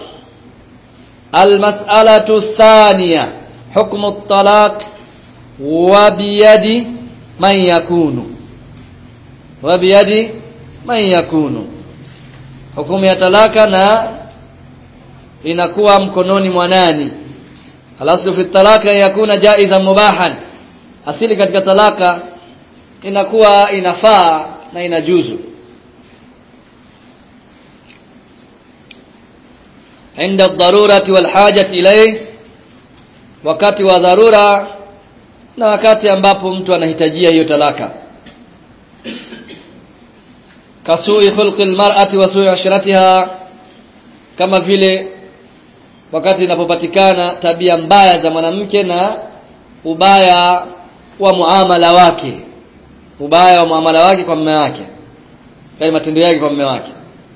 المسألة الثانية حكم الطلاق وبيد من يكون وبيد من يكون hukumu ya talaka na inakuwa mkononi mwa nani alaslu fi talaka yakuna jaizan mubahan asili katika talaka inakuwa inafaa na inajuzu عند الضرورة والحاجة إليه wakati wa dharura na wakati ambapo mtu anahitajia hiyo talaka kasui khulqi almar'ati wa su'i ashratiha kama vile wakati inapopatikana tabia mbaya za mwanamke na ubaya wa muamala wake ubaya wa muamala wake kwa mume wake yani matendo yake kwa mume wake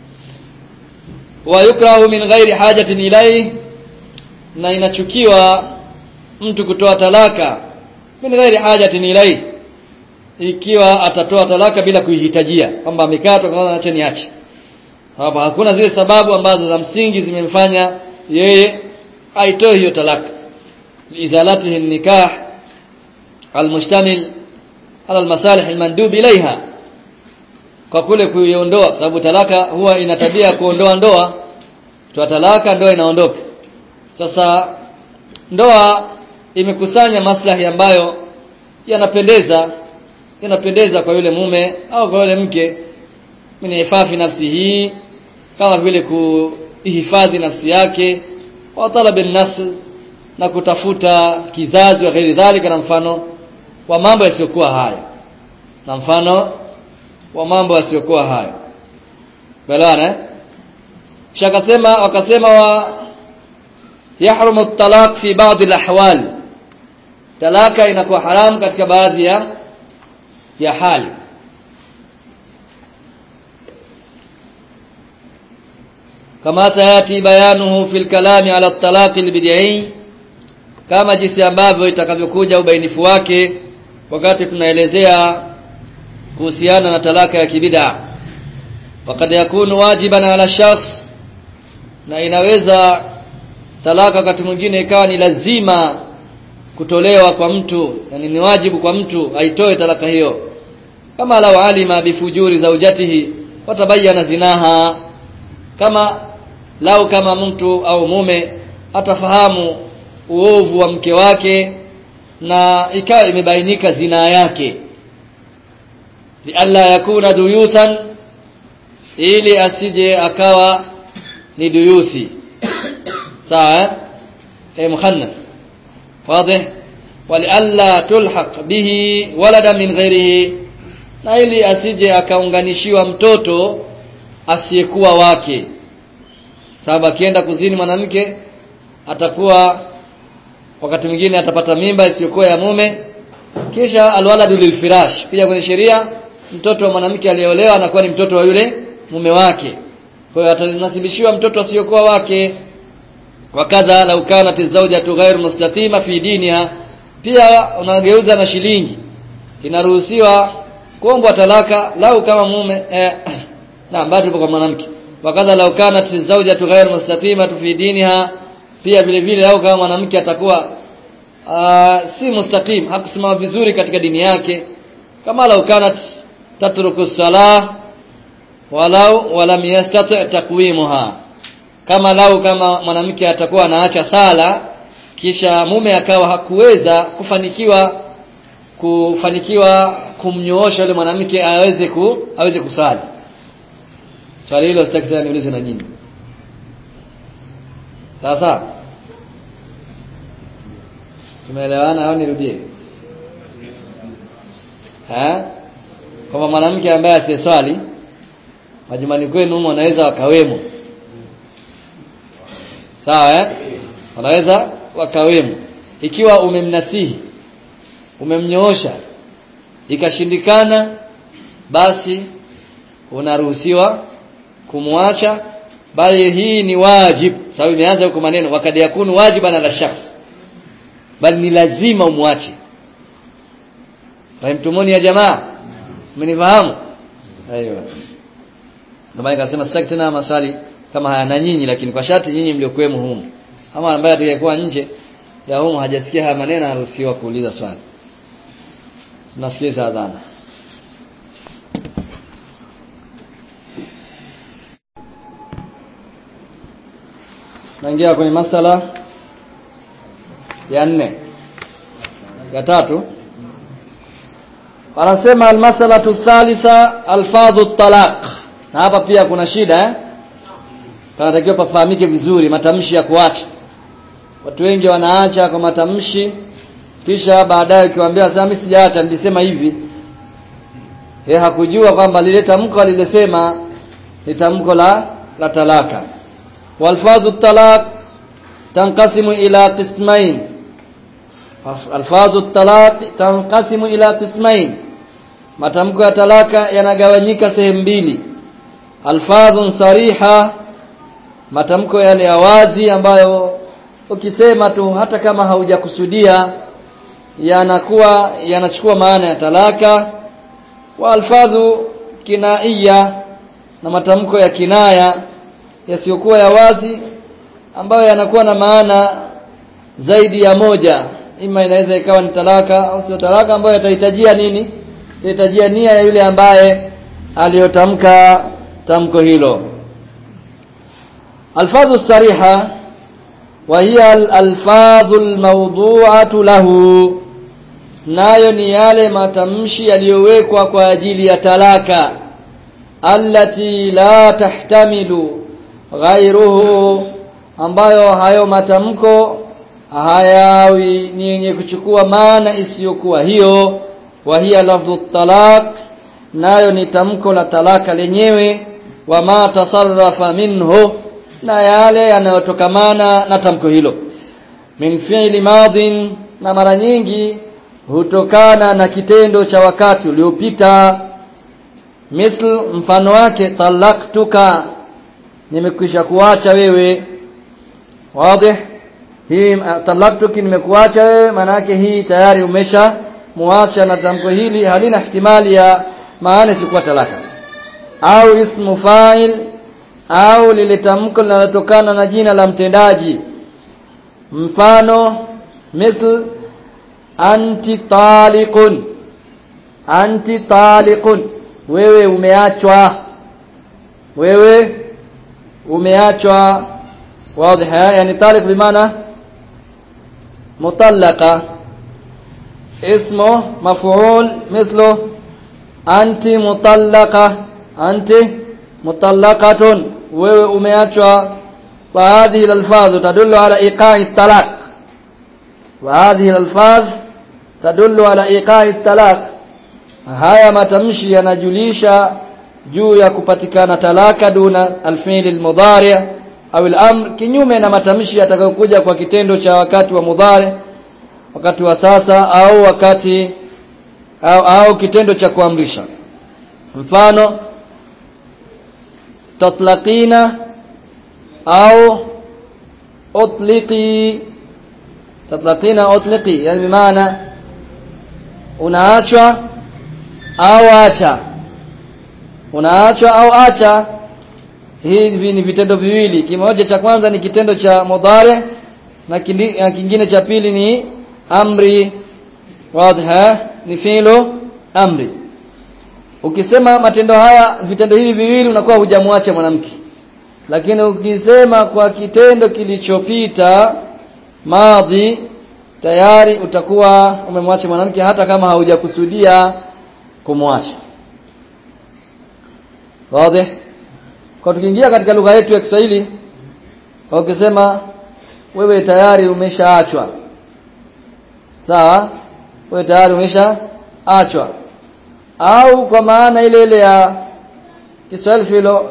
wa yukrahu min ghairi hajatin ilayhi na inachukiwa mtu kutoa talaka min ghairi hajatin ilayhi ikiwa atatoa talaka bila kuihitajia kwamba amekatwa kama acha niache hapa hakuna zile sababu ambazo za msingi zimemfanya yeye aitoe hiyo talaka liizalatihi nikah almustamil ala almasalih almandub ilaiha kwa kule kuiondoa sababu talaka huwa ina tabia ya kuondoa ndoa toa talaka ndoa inaondoka sasa ndoa imekusanya maslahi ambayo yanapendeza yanapendeza kwa yule mume au kwa yule mke min ifafi nafsihi kama vile kuihifadhi nafsi yake wa talabi nasl na kutafuta kizazi wa ghairi dhalika na mfano wa mambo yasiyokuwa hayo na mfano wa mambo yasiyokuwa hayo belewana eh? kisha akasema wakasema wa yahrumu at-talaq fi ba'd al-ahwal talaka inakuwa haramu katika baadhi ya ya hali kama sayati bayanuhu fil kalami ala at-talaq al-bid'i kama jinsi ambavyo itakavyokuja ubainifu wake wakati tunaelezea kuhusiana na talaka ya kibid'a wakad yakunu wajiban ala shakhs na inaweza talaka wakati mwingine ikawa ni lazima kutolewa kwa mtu yani ni wajibu kwa mtu aitoe talaka hiyo kama lau alima bifujuri zaujatihi watabayana zinaha kama lau kama mtu au mume atafahamu uovu wa mke wake na ikawa imebainika zinaa yake lialla yakuna duyusan ili asije akawa ni duyusi sawa eh mukhannath واضح ولئلا تلحق به ولدا min ghairihi na ili asije akaunganishiwa mtoto asiyekuwa wake sababu akienda kuzini mwanamke atakuwa wakati mwingine atapata mimba isiyokuwa ya mume kisha alwaladu lilfirash pia kwenye sheria mtoto wa mwanamke aliyeolewa anakuwa ni mtoto wa yule mume wake kwa hiyo atanasibishiwa mtoto asiyokuwa wake wakadha lau kanat zawjatu ghairu mustatima fi diniha pia unageuza na shilingi inaruhusiwa kuombwa talaka lau kama mume eh, na bado kwa mwanamke wakadha lau kanat zawjatu ghairu mustatima fi diniha pia vile vile lau kama mwanamke atakuwa uh, si mustaqim hakusimama vizuri katika dini yake kama lau kanat tatruku salah walau walam yastati takwimuha kama lau kama mwanamke atakuwa anaacha sala kisha mume akawa hakuweza kufanikiwa kufanikiwa kumnyoosha yule mwanamke aweze ku aweze kusali swali hilo sitaki tena niulize na nyinyi sasa tumeelewana au nirudie eh kama mwanamke ambaye asiyeswali majumbani kwenu humo wanaweza wakawemo sawa eh wanaweza wakawemo ikiwa umemnasihi umemnyoosha ikashindikana basi unaruhusiwa kumwacha bali hii ni wajib sababu imeanza huko maneno wakati yakunu wajiban ala shakhs bali ni lazima umwache fahimtumuni ya jamaa mmenifahamu aiyo ndio maana nikasema sitaki tena maswali kama haya na nyinyi lakini kwa sharti nyinyi mliokuwemo humu ama ambaye atakayekuwa nje ya humu hajasikia haya maneno anaruhusiwa kuuliza swali tunasikiliza adhana naingia kwenye masala ya nne ya tatu anasema almasalatu thalitha alfadhu talaq na hapa pia kuna shida eh panatakiwa pafahamike vizuri matamshi ya kuacha watu wengi wanaacha kwa matamshi kisha baadaye ukiwaambia sasa mimi sijaacha nilisema hivi yeye hakujua kwamba lile tamko alilosema ni tamko la la talaka walfadhu talaq tanqasimu ila qismain alfadhu talaq tanqasimu ila qismain matamko ya talaka yanagawanyika sehemu mbili alfadhun sariha matamko yale ya wazi ambayo ukisema tu hata kama haujakusudia yanakuwa yanachukua maana ya talaka wa alfadhu kinaiya na matamko ya kinaya yasiyokuwa ya wazi ambayo yanakuwa na maana zaidi ya moja ima inaweza ikawa ni talaka au sio talaka ambayo yatahitajia nini yatahitajia nia ya yule ambaye aliyotamka tamko hilo alfadhu sariha wa hiya alfadhu almawdu'atu lahu nayo ni yale matamshi yaliyowekwa kwa ajili ya talaka allati la tahtamilu ghairuhu ambayo hayo matamko hayawi ni yenye kuchukua maana isiyokuwa hiyo wa hiya lafdhu talaq nayo ni tamko la talaka lenyewe wa ma tasarrafa minhu na yale yanayotokamana na tamko hilo min fi'li madin na mara nyingi hutokana na kitendo cha wakati uliopita mithl mfano wake talaktuka nimekwisha kuacha wewe wazi hii talaktuki nimekuacha wewe maana yake hii tayari umesha muacha na tamko hili halina ihtimali ya maana sikuwa talaka au ismu fa'il au lile tamko linalotokana na jina la mtendaji mfano mithl anti taliqun anti taliqun wewe umeachwa wewe umeachwa wazi yani taliq bimaana mutallaqa اسمه مفعول مثله أنت مطلقة أنت مطلقة wewe umeachwa وهذه الألفاظ تدل على إيقاع الطلاق وهذه الألفاظ تدل على إيقاع الطلاق haya matamshi yanajulisha juu ya kupatikana talaka duna alfi'l almudhari' au al-amr kinyume na matamshi yatakayokuja kwa kitendo cha wakati wa mudhari wakati wa sasa au wakati au, au kitendo cha kuamrisha mfano tatlaqina au utliqi tatlaqina utliqi yani maana unaachwa au acha unaachwa au acha hivi ni vitendo viwili kimoja cha kwanza ni kitendo cha mudhari na kingine cha pili ni amri wadha ni fi'lu amri ukisema matendo haya vitendo hivi viwili unakuwa hujamwacha mwanamke lakini ukisema kwa kitendo kilichopita madhi tayari utakuwa umemwacha mwanamke hata kama haujakusudia kumwacha wazi kwa tukiingia katika lugha yetu ya Kiswahili ukisema wewe tayari umeshaachwa sawa wewe tayari umeshaachwa au kwa maana ile ile ya Kiswahili filo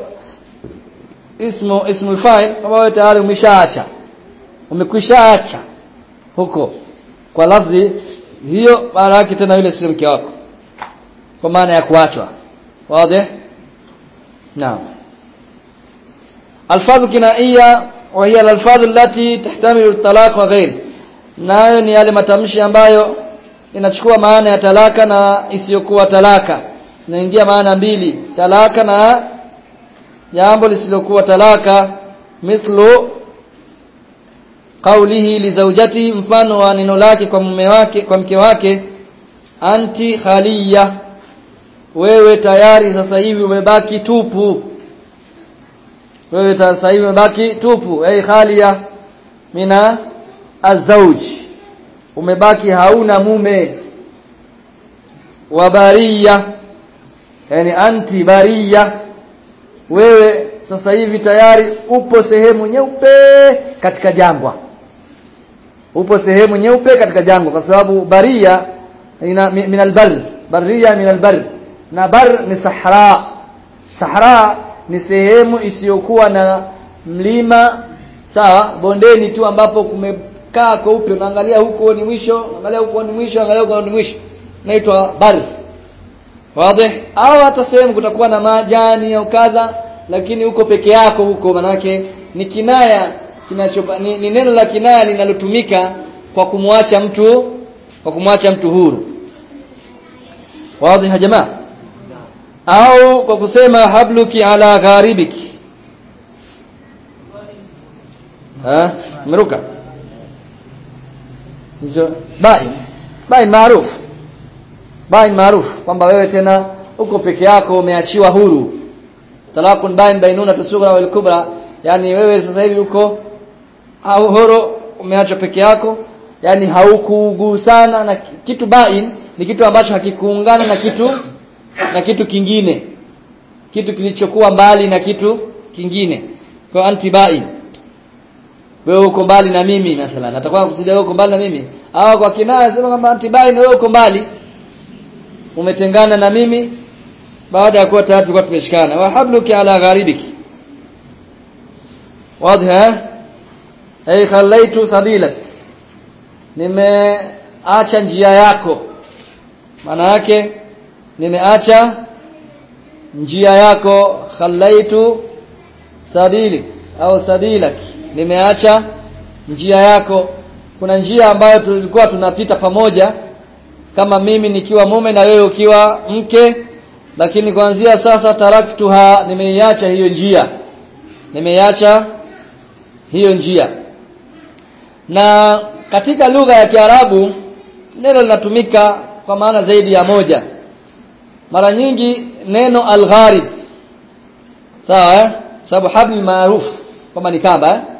ismu ismu fa'il kama wewe tayari umeshaacha umekwishaacha huko kwa lafzi hiyo maana yake tena yule sio mke wako kwa maana ya kuachwa wazi naam alfadhu kinaiya wa hiya alfadhu allati tahtamilu at-talaq wa ghayr nayo ni yale matamshi ambayo inachukua maana ya talaka na isiyokuwa talaka inaingia maana mbili talaka na jambo lisilokuwa talaka mithlu qawlihi li zawjati mfano wa neno lake kwa mume wake kwa mke wake anti khaliya wewe tayari sasa hivi umebaki tupu wewe sasa hivi umebaki tupu ay khaliya mina azauj umebaki hauna mume wa bariya yani anti bariya wewe sasa hivi tayari upo sehemu nyeupe katika jangwa upo sehemu nyeupe katika jangwa kwa sababu baria ina min albar baria min albar na bar ni sahara sahara ni sehemu isiyokuwa na mlima sawa bondeni tu ambapo kumekaa kweupe unaangalia huko ni mwisho unaangalia huko ni mwisho unaangalia huko ni mwisho inaitwa bar wazi au hata sehemu kutakuwa na majani au kadha lakini huko peke yako huko manake ni kinaya kinacho ni, ni neno la kinaya linalotumika kwa kumwacha mtu kwa kumwacha mtu huru wazi ya jamaa au kwa kusema habluki ala gharibiki ha mruka hizo bai bai maarufu bai maarufu kwamba wewe tena uko peke yako umeachiwa huru talakun bain bainuna tusughra wal kubra yani wewe sasa hivi uko au horo umeachwa peke yako yani haukugusana na kitu bain ni kitu ambacho hakikuungana na kitu na kitu kingine kitu kilichokuwa mbali na kitu kingine kwa antibai wewe uko mbali na mimi mathalan atakuwa kusudia wewe uko mbali na mimi au kwa kinaya sema kwamba antibai na wewe uko mbali umetengana na mimi baada ya kuwa tayari tulikuwa tumeshikana wa habluki ala gharibiki wazi ay khallaitu sabilak nimeacha njia yako maana yake nimeacha njia yako khallaitu sabili au sabilak nimeacha njia yako kuna njia ambayo tulikuwa tunapita pamoja kama mimi nikiwa mume na wewe ukiwa mke lakini kuanzia sasa taraktuha nimeiacha hiyo njia nimeiacha hiyo njia na katika lugha ya Kiarabu neno linatumika kwa maana zaidi ya moja mara nyingi neno al-gharib sawa eh sababu habl maarufu kama ni kamba eh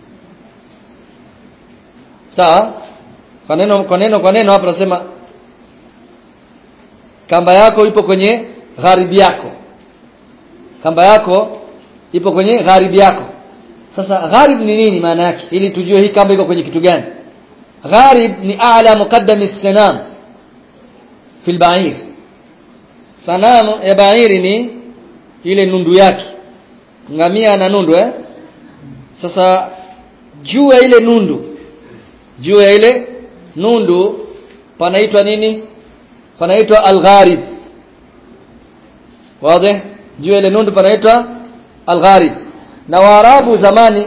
sawa kwa neno kwa neno kwa neno hapa nasema kamba yako ipo kwenye gharibi yako kamba yako ipo kwenye gharibi yako sasa gharib ni nini maana yake ili tujue hii kamba iko kwenye kitu gani gharib ni a'la muqaddam as-sanam fi al-ba'ir sanamu ya ba'iri ni ile nundu yake ngamia na nundu eh sasa juu ya ile nundu juu ya ile nundu panaitwa nini panaitwa al-gharib wazi juu ya ile nundu panaitwa al-gharib na waarabu zamani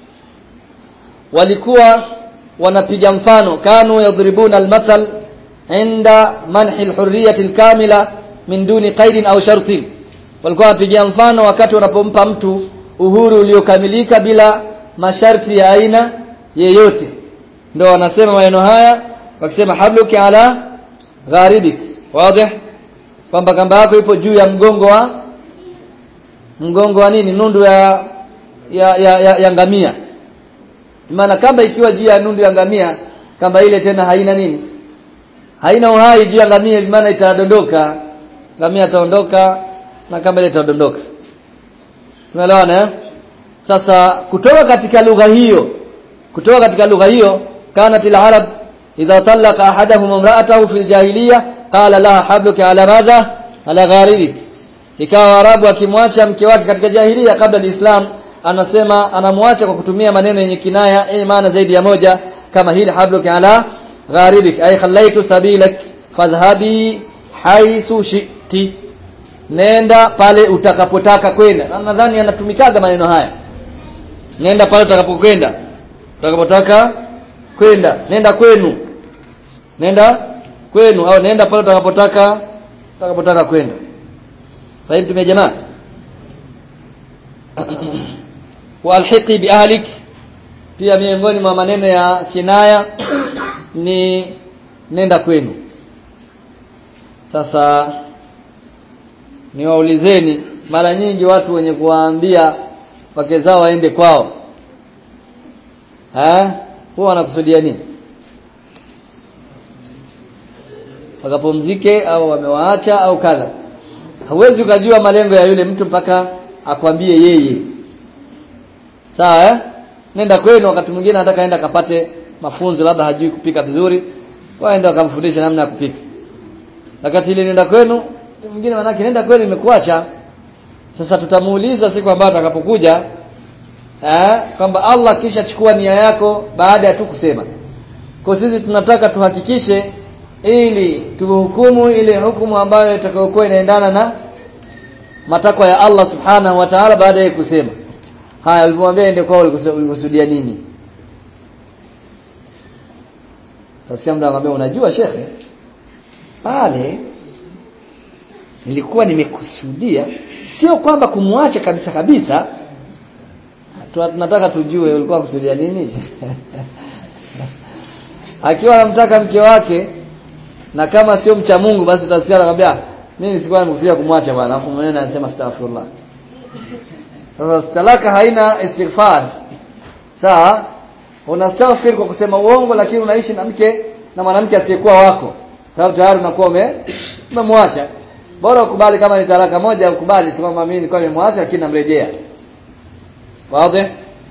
walikuwa wanapiga mfano kanu yadribuna almathal inda manhi alhurriyati alkamila min duni qaidin au shartin walikuwa wanapiga mfano wakati wanapompa mtu uhuru uliokamilika bila masharti ya aina yeyote ndio wanasema maneno haya wakisema habluki ala gharibik wazi kwamba kamba yako ipo juu ya mgongo wa mgongo wa nini nundu ya ya, ya, ya, ya ngamia maana kamba ikiwa juu ya nundu ya ngamia kamba ile tena haina nini haina uhai juu ya ngamia maana itadondoka ngamia ataondoka na kamba ile itadondoka tumeelewana eh sasa kutoka katika lugha hiyo kutoka katika lugha hiyo kanat al-arab idha talaqa ahaduhum imra'atahu fil jahiliya qala laha habluka ala madha ala gharibik ikawa arabu akimwacha mke wake katika jahiliya kabla al-islam anasema anamwacha kwa kutumia maneno yenye kinaya yenye maana zaidi ya moja kama hili habluka ala gharibik ay khallaitu sabilak fadhhabi haythu shi'ti nenda pale utakapotaka kwenda na nadhani anatumikaga maneno haya nenda pale utakapokwenda utakapotaka kwenda nenda kwenu nenda kwenu au nenda pale utakapotaka utakapotaka kwenda fahimu tumia jamaa walhiqi biahlik pia miongoni mwa maneno ya kinaya ni nenda kwenu sasa niwaulizeni mara nyingi watu wenye kuwaambia wake zao waende kwao eh huwa wanakusudia nini wakapumzike au wamewaacha au kadha hauwezi ukajua malengo ya yule mtu mpaka akwambie yeye sawa eh nenda kwenu wakati mwingine anataka aenda kapate mafunzo labda hajui kupika vizuri waende wakamfundisha namna ya kupika wakati ile nenda kwenu mwingine manake nenda kwenu imekuacha sasa tutamuuliza siku ambayo atakapokuja eh kwamba Allah kisha chukua nia yako baada ya tu kusema kwa sisi tunataka tuhakikishe ili tuhukumu ile hukumu ambayo itakayokuwa inaendana na matakwa ya Allah subhanahu wa ta'ala baada ya kusema haya ulipomwambia ende kwao ulikusudia nini Tasikia mtu anamwambia unajua shekhe pale nilikuwa nimekusudia sio kwamba kumwacha kabisa kabisa tunataka tujue ulikuwa kusudia nini akiwa anamtaka mke wake na kama sio mcha Mungu basi utasikia anakuambia mimi sikuwa nimekusudia kumwacha bwana afu mwenyewe anasema astaghfirullah sasa talaka haina istighfar sawa unastaghfir kwa kusema uongo lakini unaishi na mke na mwanamke asiyekuwa wako sababu tayari unakuwa ume umemwacha bora ukubali kama ni talaka moja ukubali tu kama mimi nilikuwa nimemwacha lakini namrejea wazi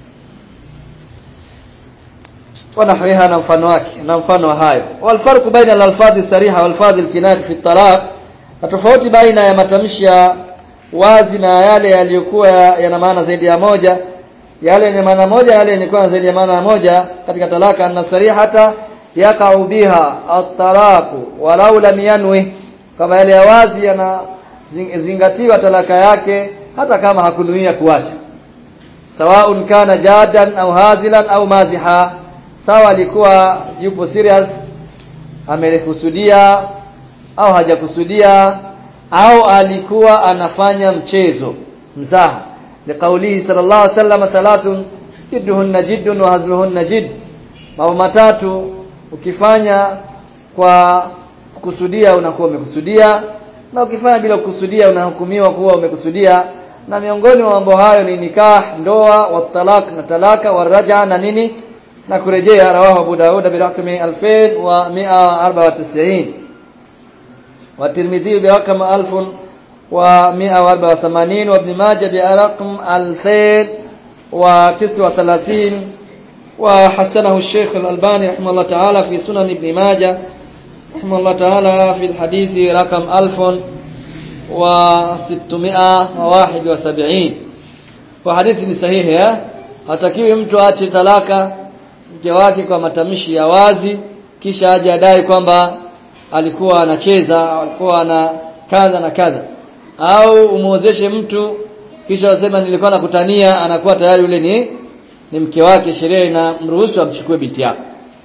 ونحوها na mfano wake na mfano wa hayo walfarqu baina al-alfadhi sariha wal-alfadhi al-kinayah fi at-talaq na tofauti baina ya matamshi ya wazi na yale yaliyokuwa yana maana zaidi ya moja yale yenye maana moja yale yenye kuwa zaidi ya maana moja katika talaka anna sarihata yaqa'u biha at-talaqu walau lam yanwi kama yale ya wazi yanazingatiwa talaka yake hata kama hakunuia kuacha sawaun kana jadan au hazilan au maziha sawa alikuwa yupo serious amelikusudia au hajakusudia au alikuwa anafanya mchezo mzaha liqaulihi sallallahu alaihi wasallam thalathun jidduhunna jiddun wa hazluhunna jidd mambo matatu ukifanya kwa kukusudia unakuwa umekusudia na ukifanya bila kukusudia unahukumiwa kuwa umekusudia na miongoni mwa mambo hayo ni nikah ndoa wa talak na talaka wa raja na nini na kurejea rawahu Abu Daud bi rakmi 2194 wa Tirmidhi bi rakam 1184 wa Ibn Majah bi rakam 2039 wa hasanahu Sheikh Al-Albani rahimahullah ta'ala fi Sunan Ibn Majah rahimahullah ta'ala fi al-hadith rakam 1671 kwa hadithi ni sahihi eh hatakiwi mtu aache talaka mke wake kwa matamshi ya wazi kisha aje adai kwamba alikuwa anacheza alikuwa ana kadha na kadha au umuozeshe mtu kisha wasema nilikuwa nakutania anakuwa tayari yule ni ni mke wake sheria inamruhusu amchukue binti yako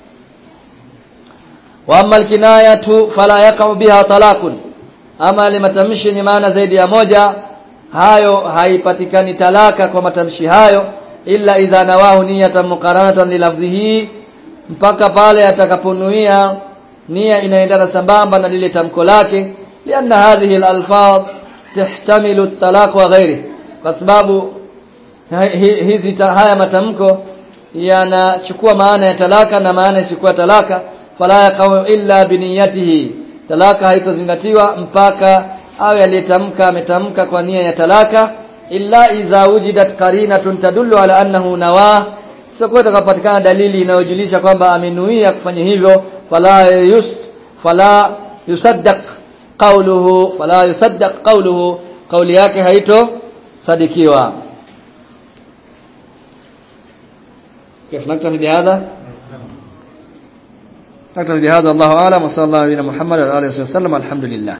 wa amma alkinayatu fala yaqa'u biha talaqun ama ile matamshi yenye maana zaidi ya moja hayo haipatikani talaka kwa matamshi hayo illa idha nawahu niyatan muqaranatan lilafdhihi mpaka pale atakaponuia nia inaendana sambamba na lile tamko lake lianna hadhihi alalfaz tahtamilu at-talaq wa ghairi kwa sababu hizi haya matamko yanachukua maana ya talaka na maana isikuwa talaka fala yaqau illa biniyatihi talaka haitozingatiwa mpaka awe aliyetamka ametamka kwa nia ya talaka illa idha wujidat qarinatun tadullu ala annahu nawa sio kwa takapatikana dalili inayojulisha kwamba amenuia kufanya hivyo fala yus fala yusaddaq qawluhu fala yusaddaq qawluhu kauli yake haito sadikiwa كيف نكتفي بهذا نكتفي بهذا الله أعلم وصلى الله على محمد وعلى آله وسلم الحمد لله